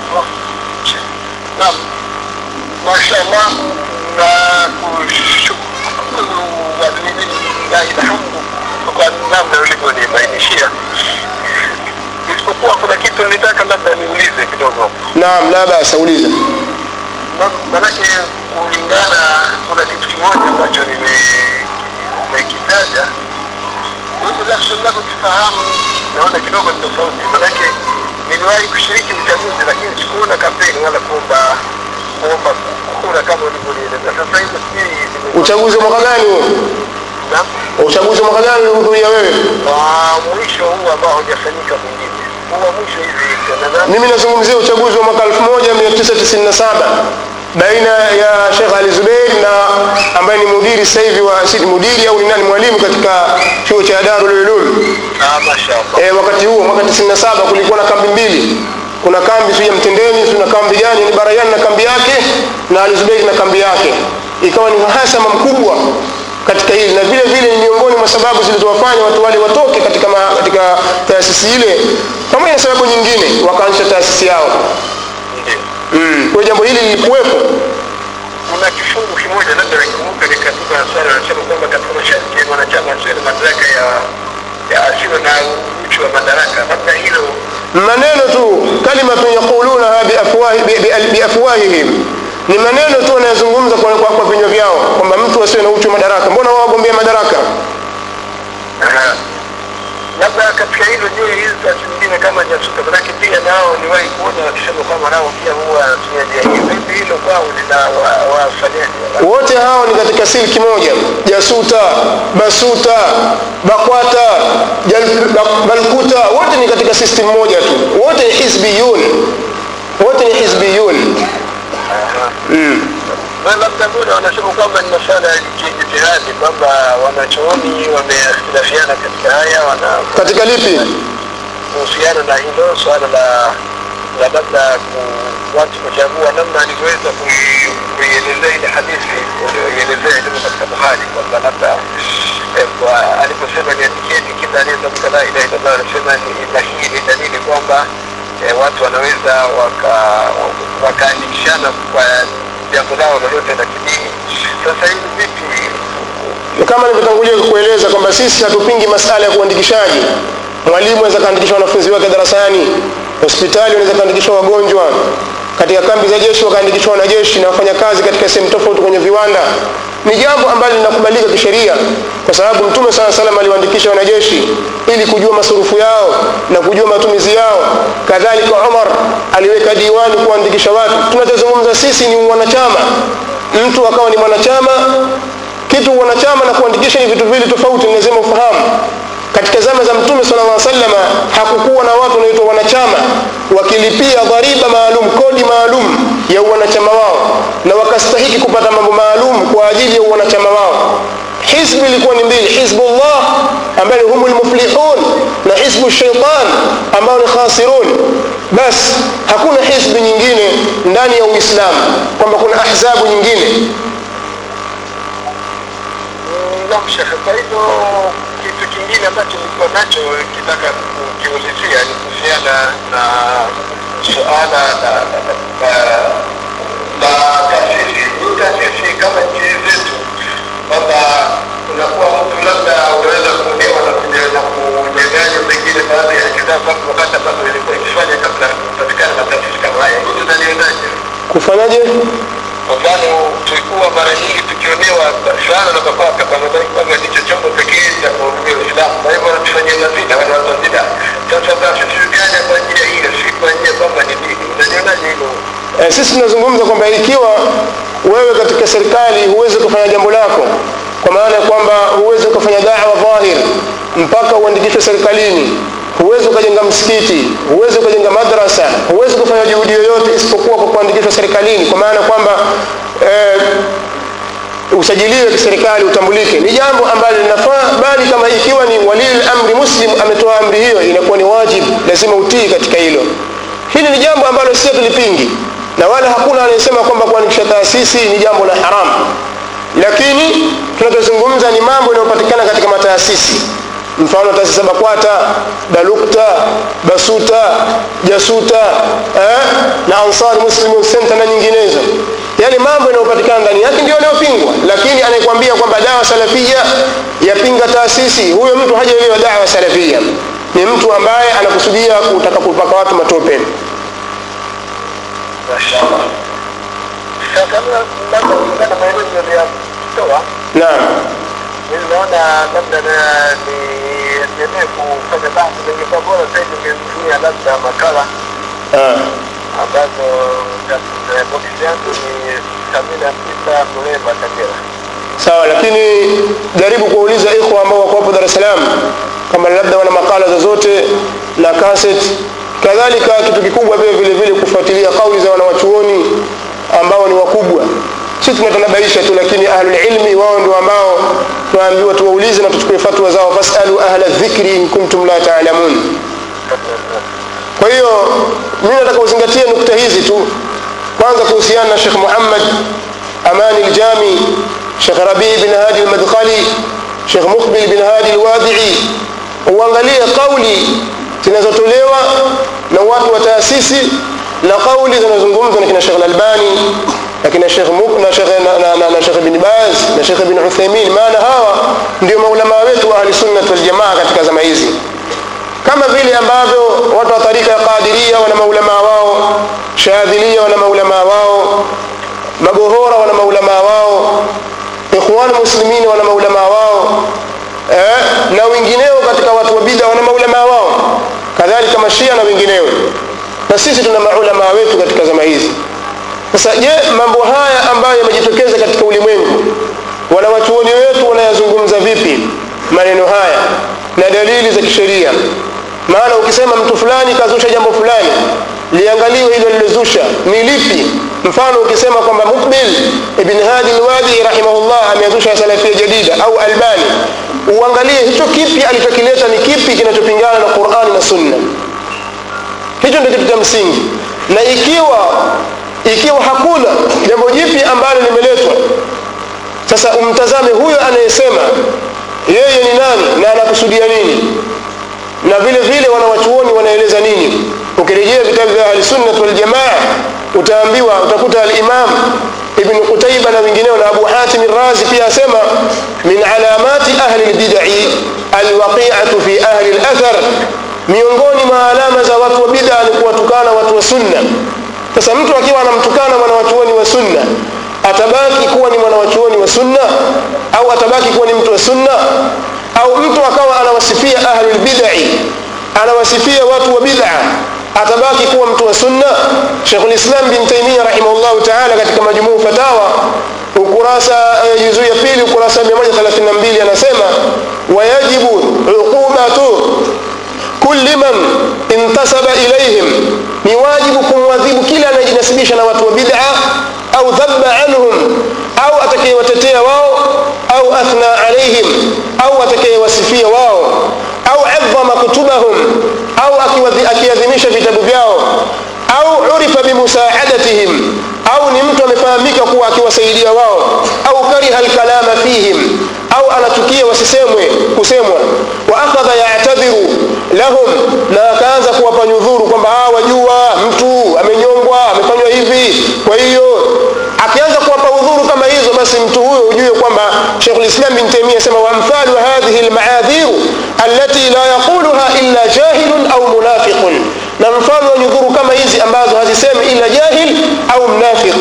naam mashaallah na kushukuru walillahi alhamdu kwa namna ulivyonibainishia isipokuwa kuna kitu nilitaka labda niulize kidogo naam la basa uliza manake kulingana kuna kitu kimoja ambacho nimekitaja mimi lakini langu kifahamu naona kidogo ni tofauti manake niliwahi kushiriki uchaguzi lakini sikuona kampeni wala kuomba kuomba kura kama ulivyonieleza sasa uchaguzi wa mwaka gani huo Naam. uchaguzi wa mwaka gani ulihudhuria wewe wa mwisho huu ambao haujafanyika mwingine huu wa mwisho hivi nadhani mimi nazungumzia uchaguzi wa mwaka 1997 baina ya Sheikh Ali Zubeir na ambaye ni mudiri sasa hivi wa si mudiri au ni nani mwalimu katika chuo cha Darul Ulum ah mashaallah e, wakati huo mwaka 97 kulikuwa na kambi mbili kuna kambi sio ya Mtendeni sio na kambi gani ni Barayani na kambi yake na Ali Zubeir na kambi yake ikawa ni uhasama mkubwa katika hili na vile vile ni miongoni mwa sababu zilizowafanya watu wale watoke katika ma, katika taasisi ile pamoja na sababu nyingine wakaanzisha taasisi yao ndio mm. kwa hiyo jambo hili lilikuwepo kuna kifungu kimoja labda nakumbuka ni katiba ya swala anasema kwamba katika masharti ya mwanachama asiwe na madaraka ya ya asiwe na uchu wa madaraka labda hilo maneno tu kalimatun yaqulunaha biafwahi- bi- bi- biafwahihim ni maneno tu wanayozungumza kwa, kwa, kwa vinywa vyao kwamba mtu asiwe na uchu wa madaraka mbona wao wagombea madaraka Aha. labda katika hilo je hizi taasisi nyingine kama jasuka manake pia nao niwahi kuona wakisema kwamba nao pia huwa wanatumia njia hii vipi hilo kwao lina wa- wafanyaje wote hao ni katika silki moja jasuta basuta bakwata Jal- Bak- balkuta wote ni katika system moja tu wote ni hizbiyun wote ni hizbiyun mm. Na labda mbona wanasema kwamba ni masuala ya kijitihadi kwamba wanachuoni wameakhtilafiana katika haya wana katika lipi kuhusiana na hilo swala la la labda ku- watu kuchagua namna alivyoweza kui- kuielezea ile hadithi ulioielezea ilivyo katika Buhari kwamba labda eh, kwa- aliposema niandikieni kila aliyetamka la ilaha illallah anasema ni- na hii ni dalili kwamba eh, watu wanaweza waka- wakaandikishana kwa jambo lao lolote la kidini. Sasa hili vipi kama nilivyotangulia kukueleza kwamba sisi hatupingi masala ya kuandikishaji mwalimu anaweza kaandikisha wanafunzi wake darasani hospitali wanaweza kaandikishwa wagonjwa katika kambi za jeshi wakaandikishwa wanajeshi na wafanyakazi katika sehemu tofauti kwenye viwanda ni jambo ambalo linakubalika kisheria kwa sababu mtume saa salam aliwaandikisha wanajeshi ili kujua masurufu yao na kujua matumizi yao kadhalika umar aliweka diwani kuandikisha watu tunachozungumza sisi ni wanachama mtu akawa ni mwanachama kitu wanachama na kuandikisha ni vitu viwili tofauti ni lazima ufahamu katika zama za mtume sala llah salama hakukuwa na watu wanaitwa wanachama wakilipia dhariba maalum kodi maalum ya uwanachama wao na wakastahiki kupata mambo maalum kwa ajili ya uwanachama wao hizbu ilikuwa ni mbili hizbullah ambayo ni humu lmuflihun na hizbu shaitan ambao ni khasirun basi hakuna hizbu nyingine ndani ya uislamu kwamba kuna ahzabu nyingine Naam Shekhe, kwa hivyo kitu kingine ambacho nilikuwa nacho kitaka kukiulizia ni kuhusiana na suala la la- la- la taasisi. Hii taasisi kama nchi zetu, kwamba unakuwa mtu labda unaweza kuonewa na kuja- na kunyang'anywa pengine baadhi ya kitabu kwamba wakati ambazo ilikuwa ikifanya kabla ya kupatikana na taasisi kama haya. Hii tunalionaje? kufanyaje Kwa mfano tulikuwa mara nyingi tukionewa sana na mapaka pamadai kwamba ndicho chombo pekee cha kuhudumia Uislamu. Kwa hivyo wanatufanyia mazina wale watu wa bid'a. Sasa taasisi zikaja kwa ajili ya hilo, si kwa ajili ya kwamba ni dini. Unalionaje hilo? e, sisi tunazungumza kwamba ikiwa wewe katika serikali huwezi kufanya jambo lako kwa maana ya kwamba huwezi ukafanya dawa dhahir mpaka uandikishwe serikalini huwezi ukajenga msikiti huwezi ukajenga madrasa huwezi kufanya juhudi yoyote isipokuwa kwa kuandikishwa serikalini kwa maana kwamba eh, usajiliwe kiserikali utambulike ni jambo ambalo linafaa bali kama ikiwa ni walil amri muslim ametoa amri hiyo inakuwa ni wajibu lazima utii katika hilo hili ni jambo ambalo sio tulipingi na wala hakuna anayesema kwamba kuandikisha taasisi ni jambo la haramu lakini tunachozungumza ni mambo yanayopatikana katika mataasisi mfano taasisi za bakwata dalukta basuta jasuta eh, na ansar muslim center na nyinginezo yale mambo yanayopatikana ndani yake ndio yanayopingwa lakini anayekwambia kwamba dawa salafia yapinga taasisi huyo mtu hajaelewa dawa salafia ni mtu ambaye anakusudia kutaka kupaka watu matope Mashaallah. Sasa labda kulingana na maelezo yaliyotoa naam mimi naona labda na- niendelee kufanya basi, ingekuwa bora zaidi ungetumia labda makala ah. ambazo boksi yangu ni sabini na tisa Muleba Kagera. sawa lakini jaribu kuwauliza ikhwa ambao wako hapo dar es salaam kama labda wana makala zozote na kaset kadhalika kitu kikubwa pia vile vile kufuatilia kauli za wanawachuoni ambao ni wakubwa sisi tunatanabaisha tu lakini ahlulilmi wao ndio ambao tunaambiwa tuwaulize na tuchukue fatwa zao fasalu ahla dhikri in kuntum la taalamun kwa hiyo mimi nataka uzingatie nukta hizi tu kwanza kuhusiana na shekh muhammad amani ljami shekh rabii bin hadi lmadkhali shekh muqbil bin hadi lwadii uangalie kauli zinazotolewa na watu wa taasisi na kauli zinazozungumzwa na kina shekh lalbani na kina shekh na shekh na, na, na, na shekh bin baz na shekh bin uthaimin maana hawa ndio maulamaa wetu wa ahlisunnat waljamaa katika zama hizi kama vile ambavyo watu wa tarika ya qadiria wana maulamaa wao shadhilia wana maulamaa wao magohora wana maulamaa wao ikhwan muslimini wana maulamaa wao eh, na wengineo katika watu wa bida wana maulamaa wao kadhalika mashia na wengineo na sisi tuna maulamaa wetu katika zama hizi sasa je mambo haya ambayo yamejitokeza katika ulimwengu wanawachuoni wetu wanayazungumza vipi maneno haya na dalili za kisheria maana ukisema mtu fulani kazusha jambo fulani liangaliwe hilo lilozusha ni lipi mfano ukisema kwamba mukbil ibn hadi lwadi rahimahullah ameazusha salafia jadida au albani uangalie hicho kipi alichokileta ni kipi kinachopingana na qurani na sunna hicho ndio kitu cha msingi na ikiwa ikiwa hakuna jambo jipi ambalo limeletwa sasa umtazame huyo anayesema yeye ni nani na anakusudia nini na vile vile wanawachuoni wanaeleza nini ukirejea vitabu vya ahlisunnat waljamaa utaambiwa utakuta alimam ibn qutaiba na wengineo na abu hatim razi pia asema min alamati ahli lbidai alwaqiatu fi ahli lathar miongoni mwa alama za watu wa bida ni kuwatukana watu wa sunna sasa mtu akiwa anamtukana mwanawachuoni wa sunna atabaki kuwa ni mwanawachuoni wa sunna au atabaki kuwa ni mtu wa sunna au mtu akawa anawasifia ahlulbidai anawasifia watu wa bid'a atabaki kuwa mtu wa sunna shekhulislam bin taimia rahimahullahu taala katika majumuu fatawa ukurasa juzuu ya pili ukurasa 132 anasema wayajibu uqubatu kulli man intasaba ilaihim ni wajibu kumwadhibu kila anayejinasibisha na watu wa bid'a au dhaba anhum au atakayewatetea wao au athna alaihim au atakayewasifia wao au adhama kutubahum au akiadhimisha vitabu vyao au urifa bimusaadatihim au ni mtu amefahamika kuwa akiwasaidia wao au kariha alkalama fihim au anachukia wasisemwe kusemwa wa akhadha yatadhiru lahum na akaanza kuwapa nyudhuru kwamba wajua mtu amenyongwa amefanywa hivi kwa hiyo akianza kuwapa udhuru kama hizo basi mtu huyo ujue kwamba shekh lislam bin taimia asema waamthalu hadhihi lmaadhiru allati la yaquluha illa jahilun au munafiqun na mfano wa nyudhuru kama hizi ambazo hazisemi ila jahil au mnafiq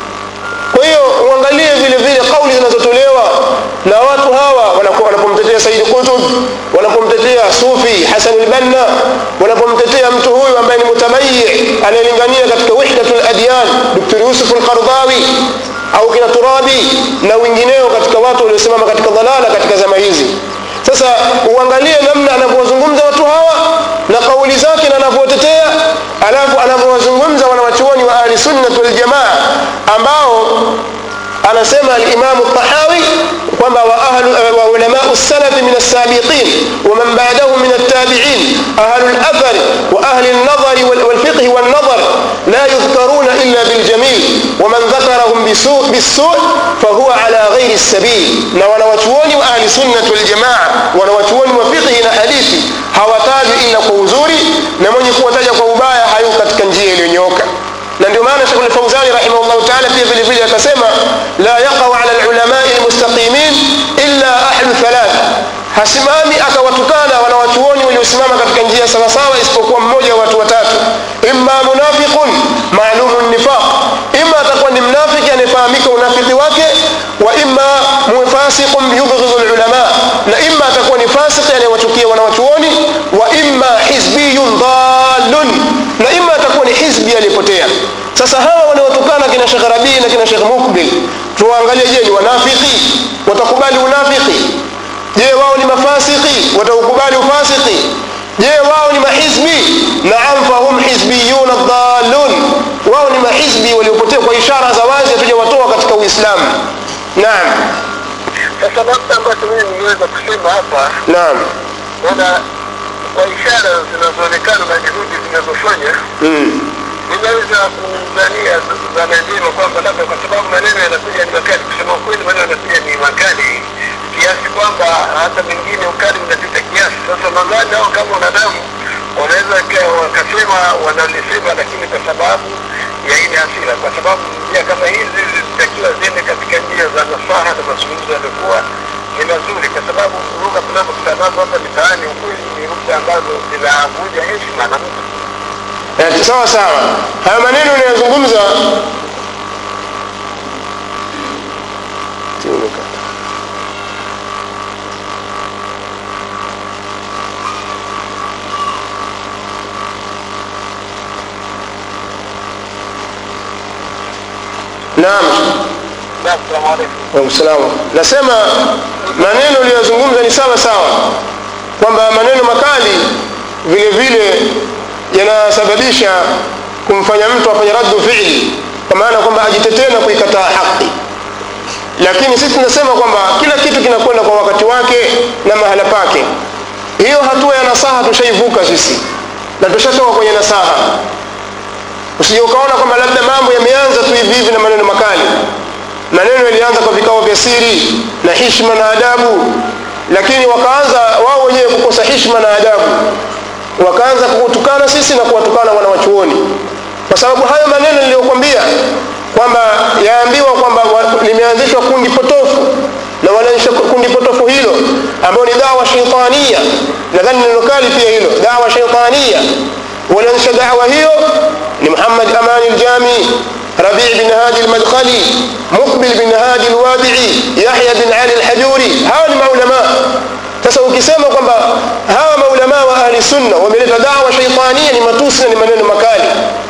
kwa hiyo uangalie vile vile kauli zinazotolewa na watu hawa wanapomtetea saidi qutub wanapomtetea sufi hasan lbanna wanapomtetea mtu huyu ambaye ni mutamayi anayelingania katika wihdatu ladyan dr yusuf lqardhawi au kina turabi na wengineo katika watu waliosimama katika dhalala katika zama hizi sasa uangalie namna anavyowazungumza watu hawa na kauli zake na anavyotetea alafu anavyowazungumza wanawachuoni wa ahli sunnat waljamaa ambao anasema alimamu tahawi kwamba wa ulamau salafi min alsabiqin waman badahum min altabiin ahlu lathari wa ahli lnadhari walfiqhi walnadhar la yudhkaruna illa biljamil waman dhakarahum bisu fahuwa ala ghairi lsabil na wanawachuoni wa ahli sunnat waljamaa wanawachuoni wa fiqhi na hadithi hawatajwi ila kwa uzuri na mwenye kuwataja kwa ubaya hayuko katika njia iliyonyooka na ndio maana shekh lfauzani rahimahullahu taala pia vile vile akasema la yaqau ala lulamai lmustaqimin illa ahlu thalath hasimami akawatukana wanawachuoni waliosimama katika njia sawasawa isipokuwa mmoja wa watu watatu imma munafiqun maalumu nifaq ima atakuwa ni mnafiki anayefahamika unafiki wake wa imma fasiqun yubghidhu lulama na imma atakuwa ni fasiki anayewachukia wanawachuoni wa imma hizbiyun dhalun na imma atakuwa ni hizbi aliyepotea sasa hawa wanaotukana kina shekh rabii na kina shekh mukbil tuwaangalie je ni wanafiki watakubali unafiki je wao ni mafasiki wataukubali ufasiki je wao ni mahizbi naam fahum hizbiyuna dhalun wao ni mahizbi waliopotea kwa ishara za wazi hatujawatoa katika uislamu naam sasa labda ambacho mimi nimeweza kusema hapa naam naona kwa ishara zinazoonekana na juhudi zinazofanya mm. ninaweza kudhania dhana njema kwamba labda kwa sababu maneno yanakuja ni makali kusema ukweli maneno yanakuja ni makali kiasi kwamba hata mengine ukali unapita kiasi sasa nadhani hao kama wanadamu wanaweza ka- wakasema wanalisema lakini kwa sababu ya ile hasira kwa sababu njia kama hizi zitakiwa ziende katika njia za nasaha na mazungumzo yaliokuwa ni mazuri kwa sababu lugha tunazokutana nazo hapa mitaani ukweli ni lugha ambazo zinavunja heshima na mtu Eh, sawa sawa haya maneno unayozungumza naam na assalamu alaikum Waalaikumsalam. nasema maneno uliyozungumza ni sawa sawa kwamba maneno makali vile vile yanasababisha kumfanya mtu afanye raddu fiili kwa maana kwamba ajitetee na kuikataa haki lakini sisi tunasema kwamba kila kitu kinakwenda kwa wakati wake na mahala pake hiyo hatua ya nasaha tushaivuka sisi na tushatoka kwenye nasaha usije ukaona kwamba labda mambo yameanza tu hivi hivi na maneno makali maneno yalianza kwa vikao vya siri na hishma na adabu lakini wakaanza wao wenyewe kukosa hishma na adabu wakaanza kutukana sisi na kuwatukana wanawachuoni kwa sababu hayo maneno niliyokwambia kwamba yaambiwa kwamba wa- limeanzishwa kundi potofu na wanaanzisha kundi potofu hilo ambayo ni dawa shaitania nadhani neno kali pia hilo dawa shaitania walianzisha dawa hiyo ni muhammad amani ljami ربيع بن هادي المدخلي مقبل بن هادي الوادعي يحيى بن علي الحجوري hawa ni maulamaa sasa ukisema kwamba hawa maulamaa wa ahli sunna wameleta dawa shaitania ni matusi na ni maneno makali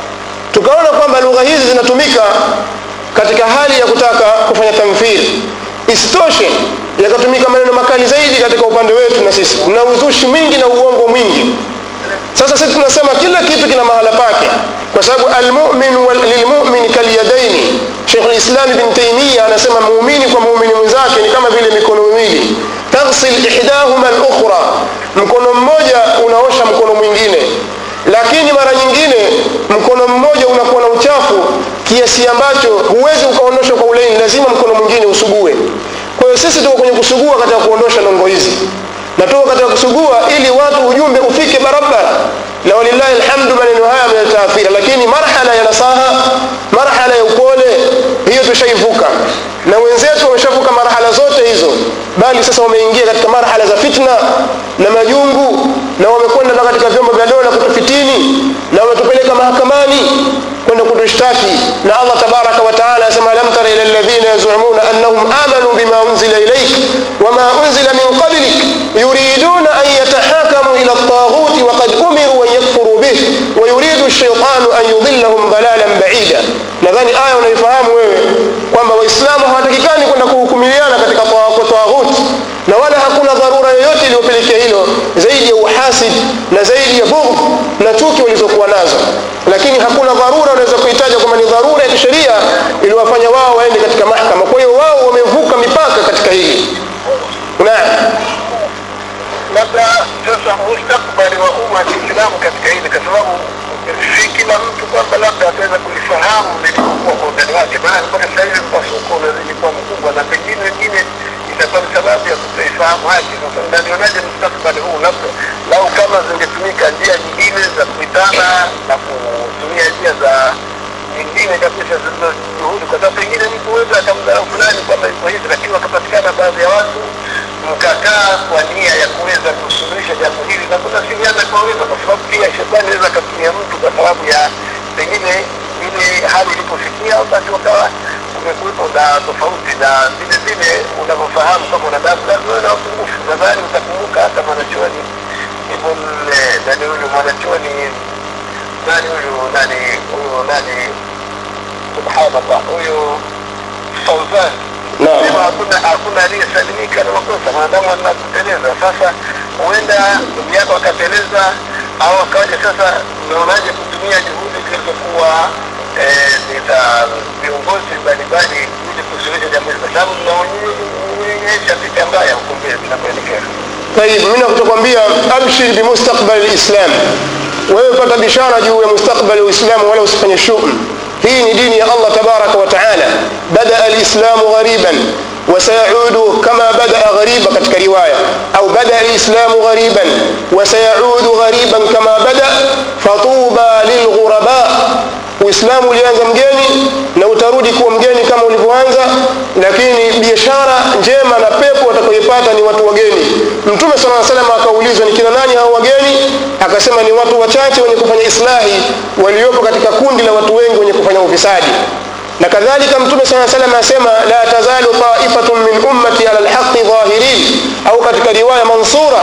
tukaona kwamba lugha hizi zinatumika katika hali ya kutaka kufanya tamthili isitoshe yakatumika maneno makali zaidi katika upande wetu na sisi na uzushi mwingi na uongo mwingi sasa sisi tunasema kila kitu kina mahala pake kwa sababu almumin wal- lilmumin kalyadaini shekh lislam ibn taimia anasema muumini kwa muumini mwenzake ni kama vile mikono miwili taghsil ihdahuma lukhra mkono mmoja unaosha mkono mwingine lakini mara nyingine mkono mmoja unakuwa na uchafu kiasi ambacho huwezi ukaondoshwa kwa ulaini lazima mkono mwingine usugue kwa hiyo sisi tuko kwenye kusugua katika kuondosha nongo hizi na tuko katika kusugua ili watu ujumbe ufike barabara na walillahi alhamdu maneno haya yametaathira lakini marhala ya nasaha marhala ya upole hiyo tushaivuka na wenzetu wameshavuka marhala zote hizo bali sasa wameingia katika marhala za fitna na majungu na wamekwenda mpaka katika vyombo vya dola kutufitini na wametupeleka mahakamani kwenda kutushtaki na allah tabaraka wa taala asema alam tara ila alladhina yazumuna annahum amanu bima unzila ilaik wama unzila min qablik yuriduna an yatahakamu ila ltaghuti waqad umiru an yakfuruu bih wayuridu lshaitanu an yudillahum dalalan baida nadhani aya unaifahamu wewe kwamba waislamu hawatakikani kwenda kuhukumiliana katika taghuti na wala hakuna dharura yoyote iliyopelekea hilo zaidi ya uhasid na zaidi ya bughd na chuki walizokuwa nazo lakini hakuna dharura unaweza kuitaja kwamba ni dharura ya kisheria iliwafanya wao waende katika mahkama kwa hiyo wao wamevuka mipaka katika hili naam labda sasa mustakbali wa umma wa Kiislamu katika hili, kwa sababu si kila mtu kwamba labda ataweza kulifahamu lilivyokuwa kwa undani wake, maana mpaka sasa hivi mpasuko unazidi kuwa mkubwa, na pengine wengine itakuwa ni sababu ya kutoifahamu haki. Sasa nalionaje mustakbali huu, labda lau kama zingetumika njia nyingine za kuitana na kutumia njia za nyingine kabisa zilizo juhudi, kwa sababu pengine mtu huweza akamdharau fulani kwamba iko hivi, lakini wakapatikana baadhi ya watu mkakaa kwa nia ya kuweza kusuluhisha jambo hili na kunasiliana kwa wema, kwa sababu pia shetani anaweza akatumia mtu kwa sababu ya pengine ile hali ilipofikia, basi wakawa kumekuwepo na tofauti, na vile vile unavyofahamu kama wanadamu lazima uwe na upungufu. Nadhani utakumbuka hata mwanachuoni Ibn nani huyu mwanachuoni nani huyu nani huyu nani subhanallah huyu Fauzan Naam. sema hakuna hakuna aliyesalimika na makosa maadamu anakuteleza. Sasa huenda ndugu yako akateleza au akaja. Sasa unaonaje kutumia juhudi zilizokuwa eh, ni za viongozi mbalimbali ili kusuluhisha jambo hili, kwa sababu tunaonyesha picha mbaya huko mbele tunapoelekea. طيب mimi nakutokwambia abshir bimustakbali lislam wewe pata bishara juu ya mustakbali wa uislamu wala usifanye shum hii ni dini ya allah tabaraka wa taala badaa alislamu ghariban وسيعود كما بدأ غريبا katika riwaya au bada alislamu ghariban وسيعود غريبا كما بدأ فطوبى للغرباء uislamu ulianza mgeni na utarudi kuwa mgeni kama ulivyoanza lakini biashara njema na pepo watakayoipata ni watu wageni mtume sala salam akaulizwa ni kina nani hao wageni akasema ni watu wachache wenye kufanya islahi waliopo katika kundi la watu wengi wenye kufanya ufisadi na kadhalika mtume saa salam asema la tazalu taifatun min ummati ala lhaqi dhahirin au katika riwaya mansura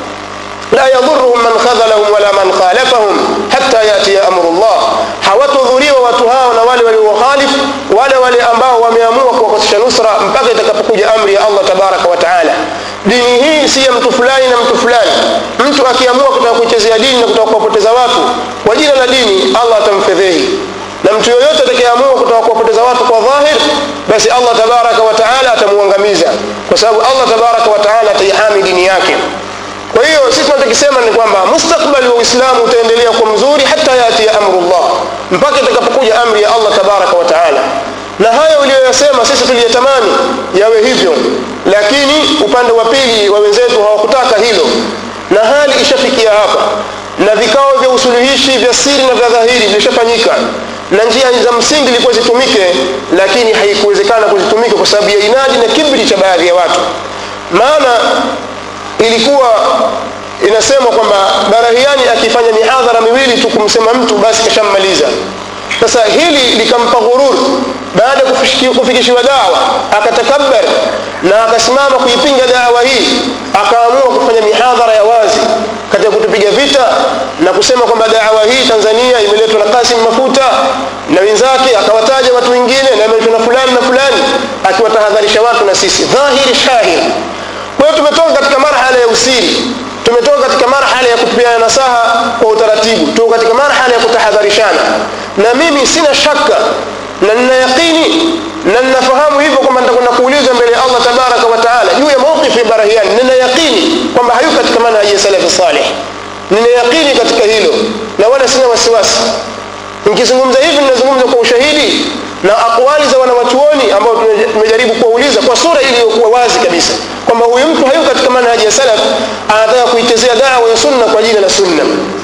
la yadhuruhum man khadhalahum wala man khalafahum hatta yatiya amru llah hawatodhuriwa watu hao na wale waliokhalifu wale wale ambao wameamua kuwakosesha nusra mpaka itakapokuja amri ya allah tabaraka wa taala dini hii si ya mtu fulani na mtu fulani mtu akiamua kutaka kuichezea dini na kutaka kuwapoteza watu kwa jina la dini allah atamfedhehi na mtu yoyote atakayeamua kutaka kuwapoteza watu kwa dhahir basi allah tabaraka wa taala atamuangamiza kwa sababu allah tabaraka wa taala ataihami dini yake kwa hiyo sisi tunachokisema ni kwamba mustakbali wa uislamu utaendelea kuwa mzuri hata yatia amrullah mpaka itakapokuja amri ya allah tabaraka wa taala na hayo uliyoyasema sisi tuliyatamani yawe hivyo lakini upande wa pili wa wenzetu hawakutaka hilo na hali ishafikia hapa na vikao vya usuluhishi vya siri na vya dhahiri vilishafanyika na njia za msingi ilikuwa zitumike lakini haikuwezekana kuzitumika kwa sababu ya inadi na kibri cha baadhi ya watu maana ilikuwa inasemwa kwamba barahiani akifanya mihadhara miwili tu kumsema mtu basi kashammaliza sasa hili likampa ghurur baada ya kufikishiwa dawa akatakabbar na akasimama kuipinga dawa hii akaamua kufanya mihadhara ya wazi katika kutupiga vita na kusema kwamba dawa hii tanzania imeletwa na kasim mafuta na wenzake akawataja watu wengine na imeletwa na fulani na fulani akiwatahadharisha watu na sisi dhahiri shahir kwa hiyo tumetoka katika marhala ya usiri tumetoka katika marhala ya kupeana nasaha kwa utaratibu tuko katika marhala ya kutahadharishana na mimi sina shaka na nina yaqini na ninafahamu hivyo kwamba nitakwenda kuulizwa mbele ya allah tabaraka wa taala juu ya mawqifi ya barahiani nina yaqini kwamba hayuko katika manhaji ya salafi saleh nina yaqini katika hilo na wala sina wasiwasi nikizungumza hivi ninazungumza kwa ushahidi na akwali za wanawachuoni ambao tumejaribu kuwauliza kwa sura iliyokuwa wazi kabisa kwamba huyu mtu hayuko katika manhaji ya salaf anataka kuitezea dawa ya sunna kwa jina la sunna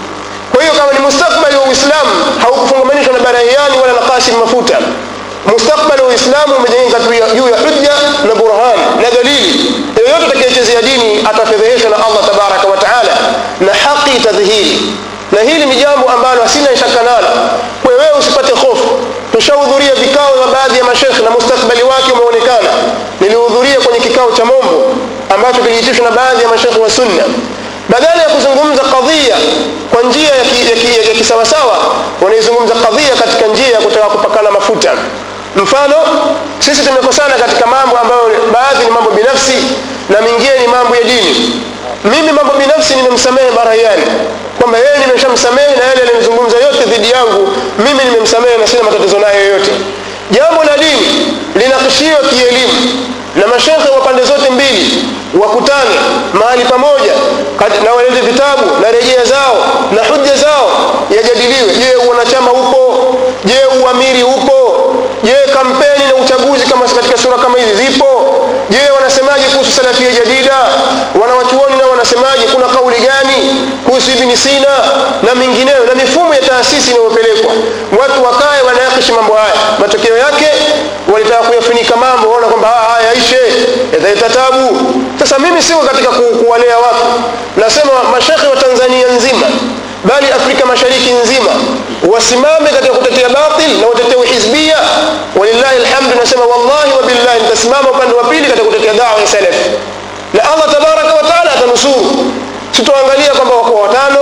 kwa hiyo kama ni mustakbali wa uislamu haukufungamanishwa na barahiani wala na kasim mafuta mustakbali wa uislamu umejengeka juu ya hujja na burhan na dalili yoyote atakayechezea dini atafedheheshwa na allah tabaraka wa taala na haki itadhihiri na hili ni jambo ambalo hasina shaka nalo kwa wewe usipate hofu tushahudhuria vikao vya baadhi ya mashekhe na mustakbali wake umeonekana nilihudhuria kwenye kikao cha mombo ambacho kiliitishwa na baadhi ya mashekhe wa sunna badala ya kuzungumza kadhia kwa njia ya, ki, ya, ki, ya kisawasawa wanaizungumza kadhia katika njia ya kutaka kupakana mafuta mfano sisi tumekosana katika mambo ambayo baadhi ni mambo binafsi na mingine ni mambo ya dini mimi mambo binafsi nimemsamehe barahiani kwamba yeye nimeshamsamehe na yale alimzungumza yote dhidi yangu mimi nimemsamehe na sina matatizo nayo yoyote jambo la dini linakishiwa kielimu na mashekhe wa pande zote mbili wakutane mahali pamoja na walete vitabu na rejea zao na hujja zao yajadiliwe je wanachama upo je uamiri upo je kampeni na uchaguzi kama katika sura kama hizi zipo je wanasemaje kuhusu salafia jadida wanawachuoni nao wanasemaje kuna kauli gani kuhusu ibni sina na mingineyo na mifumo ya taasisi inayopelekwa watu wakae wanayakishi mambo haya matokeo yake walitaka kuyafunika mambo waona kwamba haya yaishe yataleta tabu sasa mimi siko katika ku, kuwalea watu nasema mashekhe wa tanzania nzima bali afrika mashariki nzima wasimame katika kutetea batil na watetee uhizbia walillahi alhamdu nasema wallahi wabillahi nitasimama upande wa pili katika kutetea dawa ya salaf na allah tabaraka wa taala atanusuru sitoangalia kwamba wako watano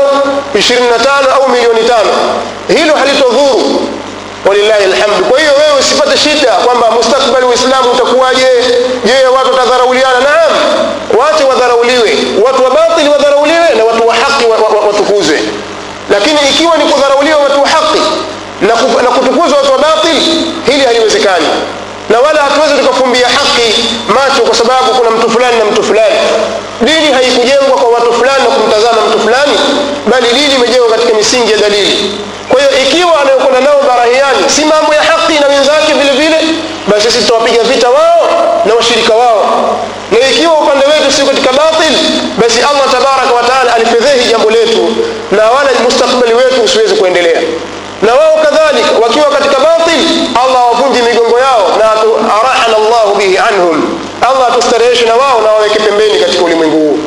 25 au milioni tano hilo halitodhuru walillahi alhamdu kwa hiyo wewe usipate shida kwamba mustakbali uislamu utakuwaje je watu wadharauliwe watu wa batili wadharauliwe na watu wa haki wa- wa- wa- watukuzwe lakini ikiwa ni kudharauliwa watu wa haki na, ku- na kutukuzwa watu wa batili hili haliwezekani na wala hatuwezi tukafumbia haki macho kwa sababu kuna mtu fulani na mtu fulani dini haikujengwa kwa watu fulani na kumtazama mtu fulani bali dini imejengwa katika misingi ya dalili kwa hiyo ikiwa anayokwenda nao barahiani si mambo ya haki na wenzake vile vile basi sisi tutawapiga vita wao na washirika wao na ikiwa upande wetu sio katika batil basi allah tabaraka wa taala alifedhehi jambo letu na wala mustakbali wetu usiweze kuendelea na wao kadhalika wakiwa katika batil allah awavunje migongo yao na atu- arahana llahu bihi anhum allah atustareheshe na wao na waweke pembeni katika ulimwengu huu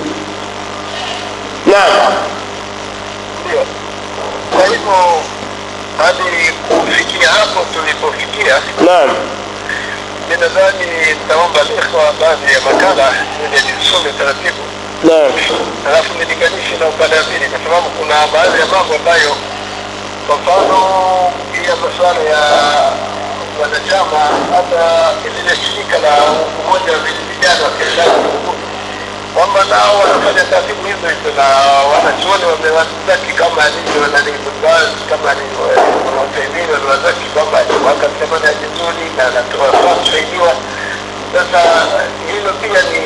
naam ndio kwa hivyo hadi kufikia hapo tulipofikia naam mi nadhani nitaomba ikhwa baadhi ya makala ili nisome taratibu naam alafu nilinganishe na upande wa pili kwa sababu kuna baadhi ya mambo ambayo kwa mfano ya masuala ya wanachama hata lile shirika la umoja wa vijana wa kiislamu kwamba nao wanafanya taratibu hizo hizo na wanachuoni wamewazaki kama alivyo nani Ibn kama alivyo Uthaymeen waliwazaki kwamba wakasema ni vizuri na anatoa kusaidiwa sasa hilo pia ni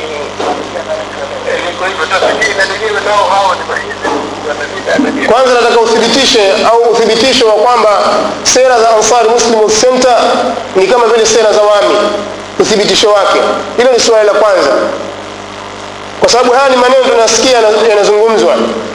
liko hivyo sasa hii na lenyewe nao hao ni mahizi wanavida kwanza nataka uthibitishe au uthibitisho wa kwamba sera za ansar muslim Youth center ni kama vile sera za wami uthibitisho wake hilo ni suala la kwanza kwa sababu haya ni maneno tunasikia yana- yanazungumzwa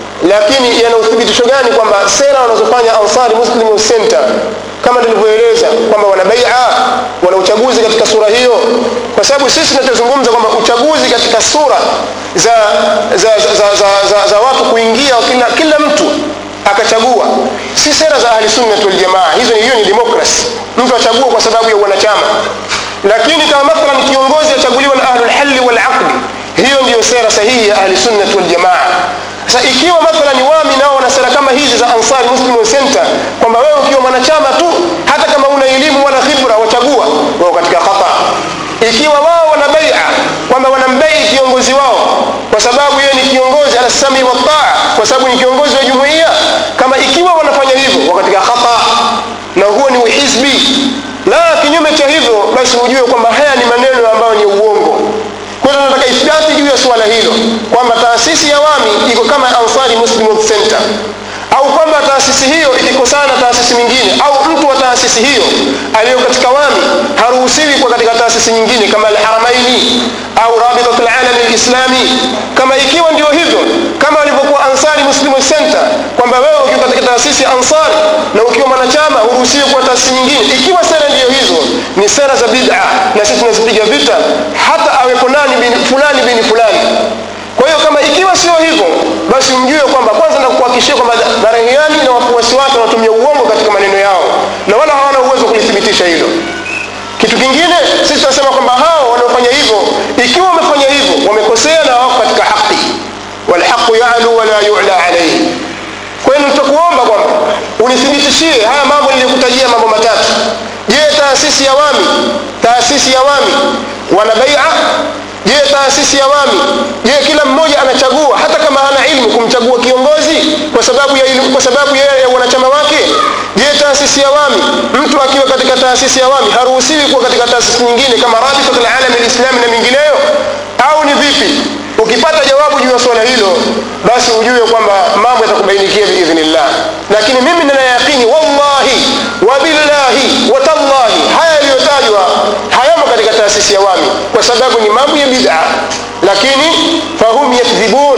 lakini yana uthibitisho gani kwamba sera wanazofanya ansari muslim Youth center kama tulivyoeleza kwamba wana baia wana uchaguzi katika sura hiyo kwa sababu sisi tunachozungumza kwamba uchaguzi katika sura za za, za, za, za, za, za watu kuingia kila, kila mtu akachagua si sera za ahli sunnati waljamaa hizo ni hiyo ni demokrasi mtu achagua kwa sababu ya wanachama lakini kama mathalan kiongozi achaguliwa na ahlulhalli walaqdi hiyo ndiyo sera sahihi ya ahli sunnati waljamaa sasa ikiwa mathalan wami nao wana sera kama hizi za ansari muslim Youth center kwamba wewe ukiwa mwanachama tu hata kama una elimu wala khibra wachagua wao katika khata ikiwa wao wana baia kwamba wanambai kiongozi wao kwa sababu yeye ni kiongozi ala sami wa taa kwa sababu ni kiongozi wa jumuiya kama ikiwa wanafanya hivyo wako katika khata na huo ni uhizbi la kinyume cha hivyo basi ujue kwamba haya ni maneno ambayo ni uongo kwa hiyo tunataka ithibati juu ya suala hilo kwamba taasisi ya wami iko kama ansari muslim Youth center au kwamba taasisi hiyo ikikosana na taasisi nyingine au mtu wa taasisi hiyo aliyo katika wami haruhusiwi kwa katika taasisi nyingine kama alharamaini au rabitat alalami lislami kama ikiwa ndio hivyo kama walivyokuwa ansari muslim Youth center kwamba wewe ukiwa katika taasisi ya ansari na ukiwa mwanachama huruhusiwi kwa taasisi nyingine ikiwa sera ndiyo hizo ni sera za bid'a na sisi tunazipiga vita hata awepo nani bini fulani bini fulani kwa hiyo kama ikiwa sio hivyo basi mjue kwamba kwanza na kuhakikishia kwamba barahiani na wafuasi wake wanatumia uongo katika maneno yao na wala hawana uwezo wa kulithibitisha hilo kitu kingine sisi tunasema kwamba hao wanaofanya hivyo ikiwa wamefanya hivyo wamekosea na wako katika haki walhaqu yalu wala yula alaihi kwa hiyo tutakuomba kwamba unithibitishie haya mambo niliyokutajia mambo matatu je taasisi ya wami taasisi ya wami wana baia je taasisi ya wami je kila mmoja anachagua hata kama hana ilmu kumchagua kiongozi kwa sababu ya ilmu, kwa sababu ya, ya wanachama wake je taasisi ya wami mtu akiwa katika taasisi ya wami haruhusiwi kuwa katika taasisi nyingine kama rabitat alalami lislami na mingineyo au ni vipi ukipata jawabu juu ya swala hilo basi ujue kwamba mambo yatakubainikia biidhnillah lakini mimi nina yaqini wallahi wabillahi watallahi haya yaliyotajwa hayamo katika taasisi ya wami kwa sababu ni mambo ya bid'a lakini fahum yakdhibun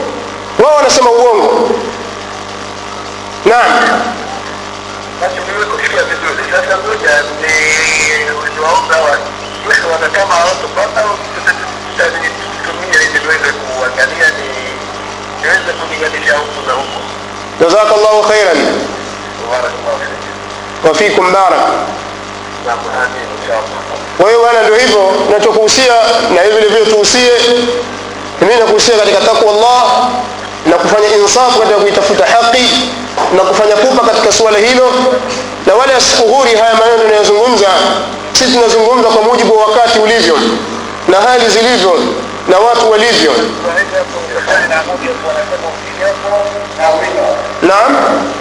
wao wanasema uongo naam basi nimekusikia vizuri sasa ngoja ni niwaomba wa mwisho wanachama hawatopata tutatumia ili tuweze kuangalia ni niweze kulinganisha huku na huku جزاك الله خيرا barakallahu fik وفيكم بارك naam amin inshallah kwa hiyo bwana ndio hivyo nachokuhusia na hivi vile vile tuhusie mimi nakuhusia katika takwa Allah na kufanya insafu katika kuitafuta haki na kufanya pupa katika suala hilo na wala asikuhuri haya maneno tunayozungumza sisi tunazungumza kwa mujibu wa wakati ulivyo na hali zilivyo na watu walivyo naam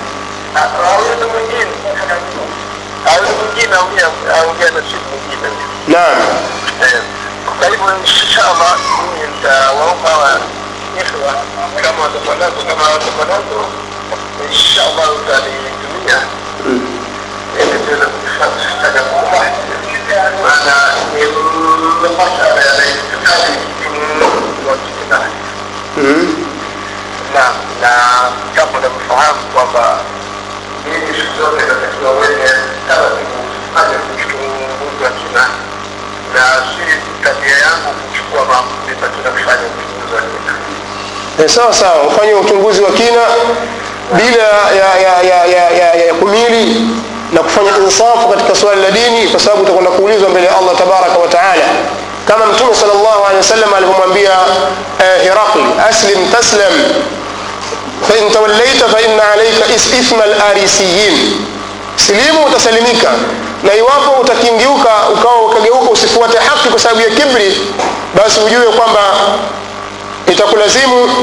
naam kwa hivyo inshallah mimi nitawaomba wa ikhwa kama watakuwa nazo kama watakuwa nazo inshallah utanitumia ili tuweze kufanya kuomba maana nimepata yanayohitaji wakikina Mhm. na na jambo la kufahamu kwamba hii siku zote inatakiwa wenye taratibu fanya uchunguzi wa kina na si tabia yangu kuchukua maamuzi katika kufanya uchunguzi wa kina Eh, sawa sawa ufanye uchunguzi wa kina bila ya, ya, ya, ya, ya, ya kumili na kufanya insafu katika swali la dini kwa sababu utakwenda kuulizwa mbele ya allah tabaraka wa taala kama mtume sal llahu alehi wasallam alivyomwambia eh, hirakli aslim taslam fain tawallaita faina alaika is- ithma larisiyin silimu utasalimika na iwapo utakingiuka ukawa ukageuka usifuate haki kwa sababu ya kibri basi ujue kwamba itakulazimu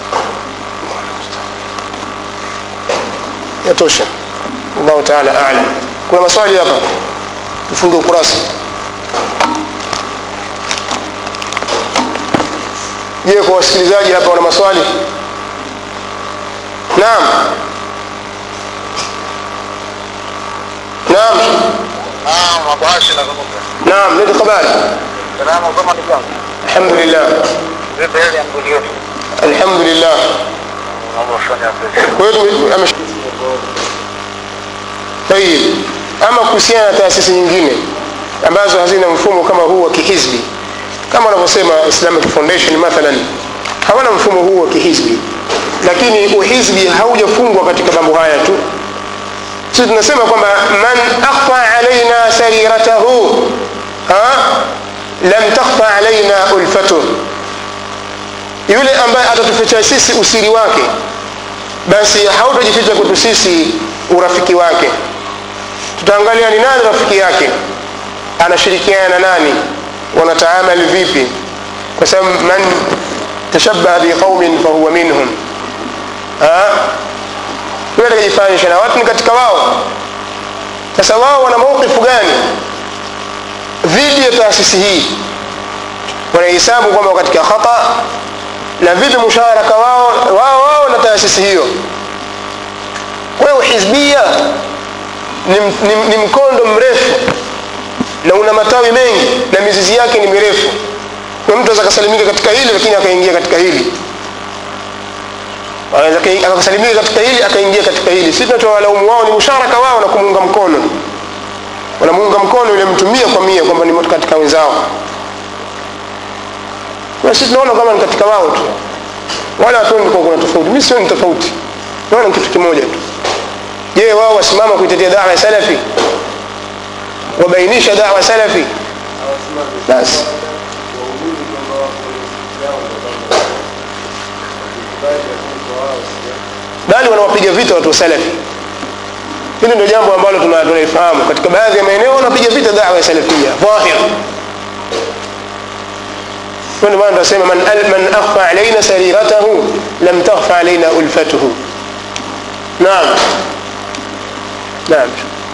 yatosha allahu taala alam kuna maswali hapa tufunge ukurasa je kwa wasikilizaji hapa wana maswali naam naam mabashi nazungumza naam lete habari salamu kama ndugu yangu alhamdulillah vipi hali ya mgodi wetu alhamdulillah naomba ufanye hapo kwa hiyo tume- amesh- tayib ama kuhusiana na taasisi nyingine ambazo hazina mfumo kama huu wa kihizbi kama wanavyosema islamic foundation mathalan hawana mfumo huu wa kihizbi lakini uhizbi haujafungwa katika mambo haya tu sisi tunasema kwamba man akhfa alaina sariratahu ha? lam takhfa alaina ulfatuh yule ambaye atatuficha sisi usiri wake basi hautajificha kwetu sisi urafiki wake tutaangalia ni nani rafiki yake anashirikiana na nani wanataamali vipi kwa sababu man tashabaha biqaumin fahuwa minhum Ha? yule atakajifananisha na watu ni katika wao sasa wao wana maukifu gani dhidi ya taasisi hii wanahesabu kwamba wako katika khata na vipi musharaka wao wao wao na taasisi hiyo kwa hiyo hizbia ni, ni, ni mkondo mrefu na una matawi mengi na mizizi yake ni mirefu kwa mtu aweza akasalimika katika hili lakini akaingia katika hili Anaweza aka- akasalimika katika hili akaingia katika hili si tunachowalaumu wao ni musharaka wao na kumuunga mkono wanamuunga mkono yule mtu mia kwa mia kwamba ni katika wenzao kwa sisi tunaona kama ni katika wao tu wala hatuoni kwa kuna tofauti mimi sioni tofauti naona ni kitu kimoja tu je wao wasimama kuitetea dawa ya salafi wabainisha dawa salafi basi bali wanawapiga vita watu wa salafi hili ndio jambo ambalo tuna- tunalifahamu katika baadhi ya maeneo wanapiga vita dawa ya salafia dhahir ndio maana tunasema man, al- man akhfa alaina sariratahu lam takhfa alaina ulfatuhu naam naam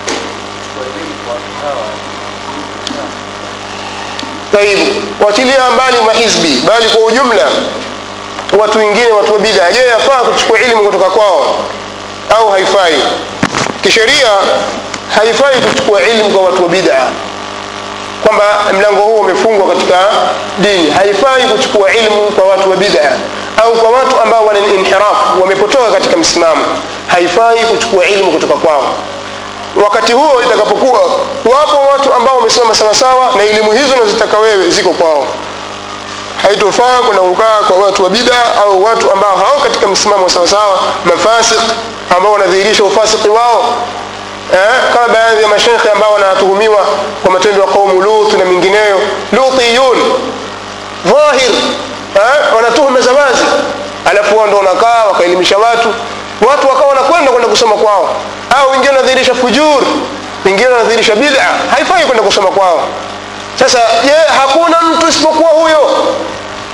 طيب wachilia mbali mahizbi bali kwa ujumla watu wengine watu wa bid'a je yafaa kuchukua elimu kutoka kwao au haifai kisheria haifai kuchukua elimu kwa watu wa bid'a kwamba mlango huo umefungwa katika dini haifai kuchukua ilmu kwa watu wa bid'a au kwa watu ambao wana inhiraf wamepotoka katika msimamo haifai kuchukua ilmu kutoka kwao wakati huo itakapokuwa wapo watu ambao wamesimama sawasawa na elimu hizo nazitaka wewe ziko kwao haitofaa kwenda kukaa kwa watu wa bida au watu ambao hao katika msimamo sawasawa mafasik ambao wanadhihirisha ufasiki wao eh, kama baadhi ya mashekhe ambao wanatuhumiwa kwa matendo ya qaumu lut na mingineyo lutiyun dhahir eh, wanatuhuma za wazi alafu wao ndo wanakaa wakaelimisha watu watu wakawa wanakwenda kwenda kusoma kwao au wengine wanadhihirisha fujur wengine wanadhihirisha bid'a haifai kwenda kusoma kwao sasa je hakuna mtu isipokuwa huyo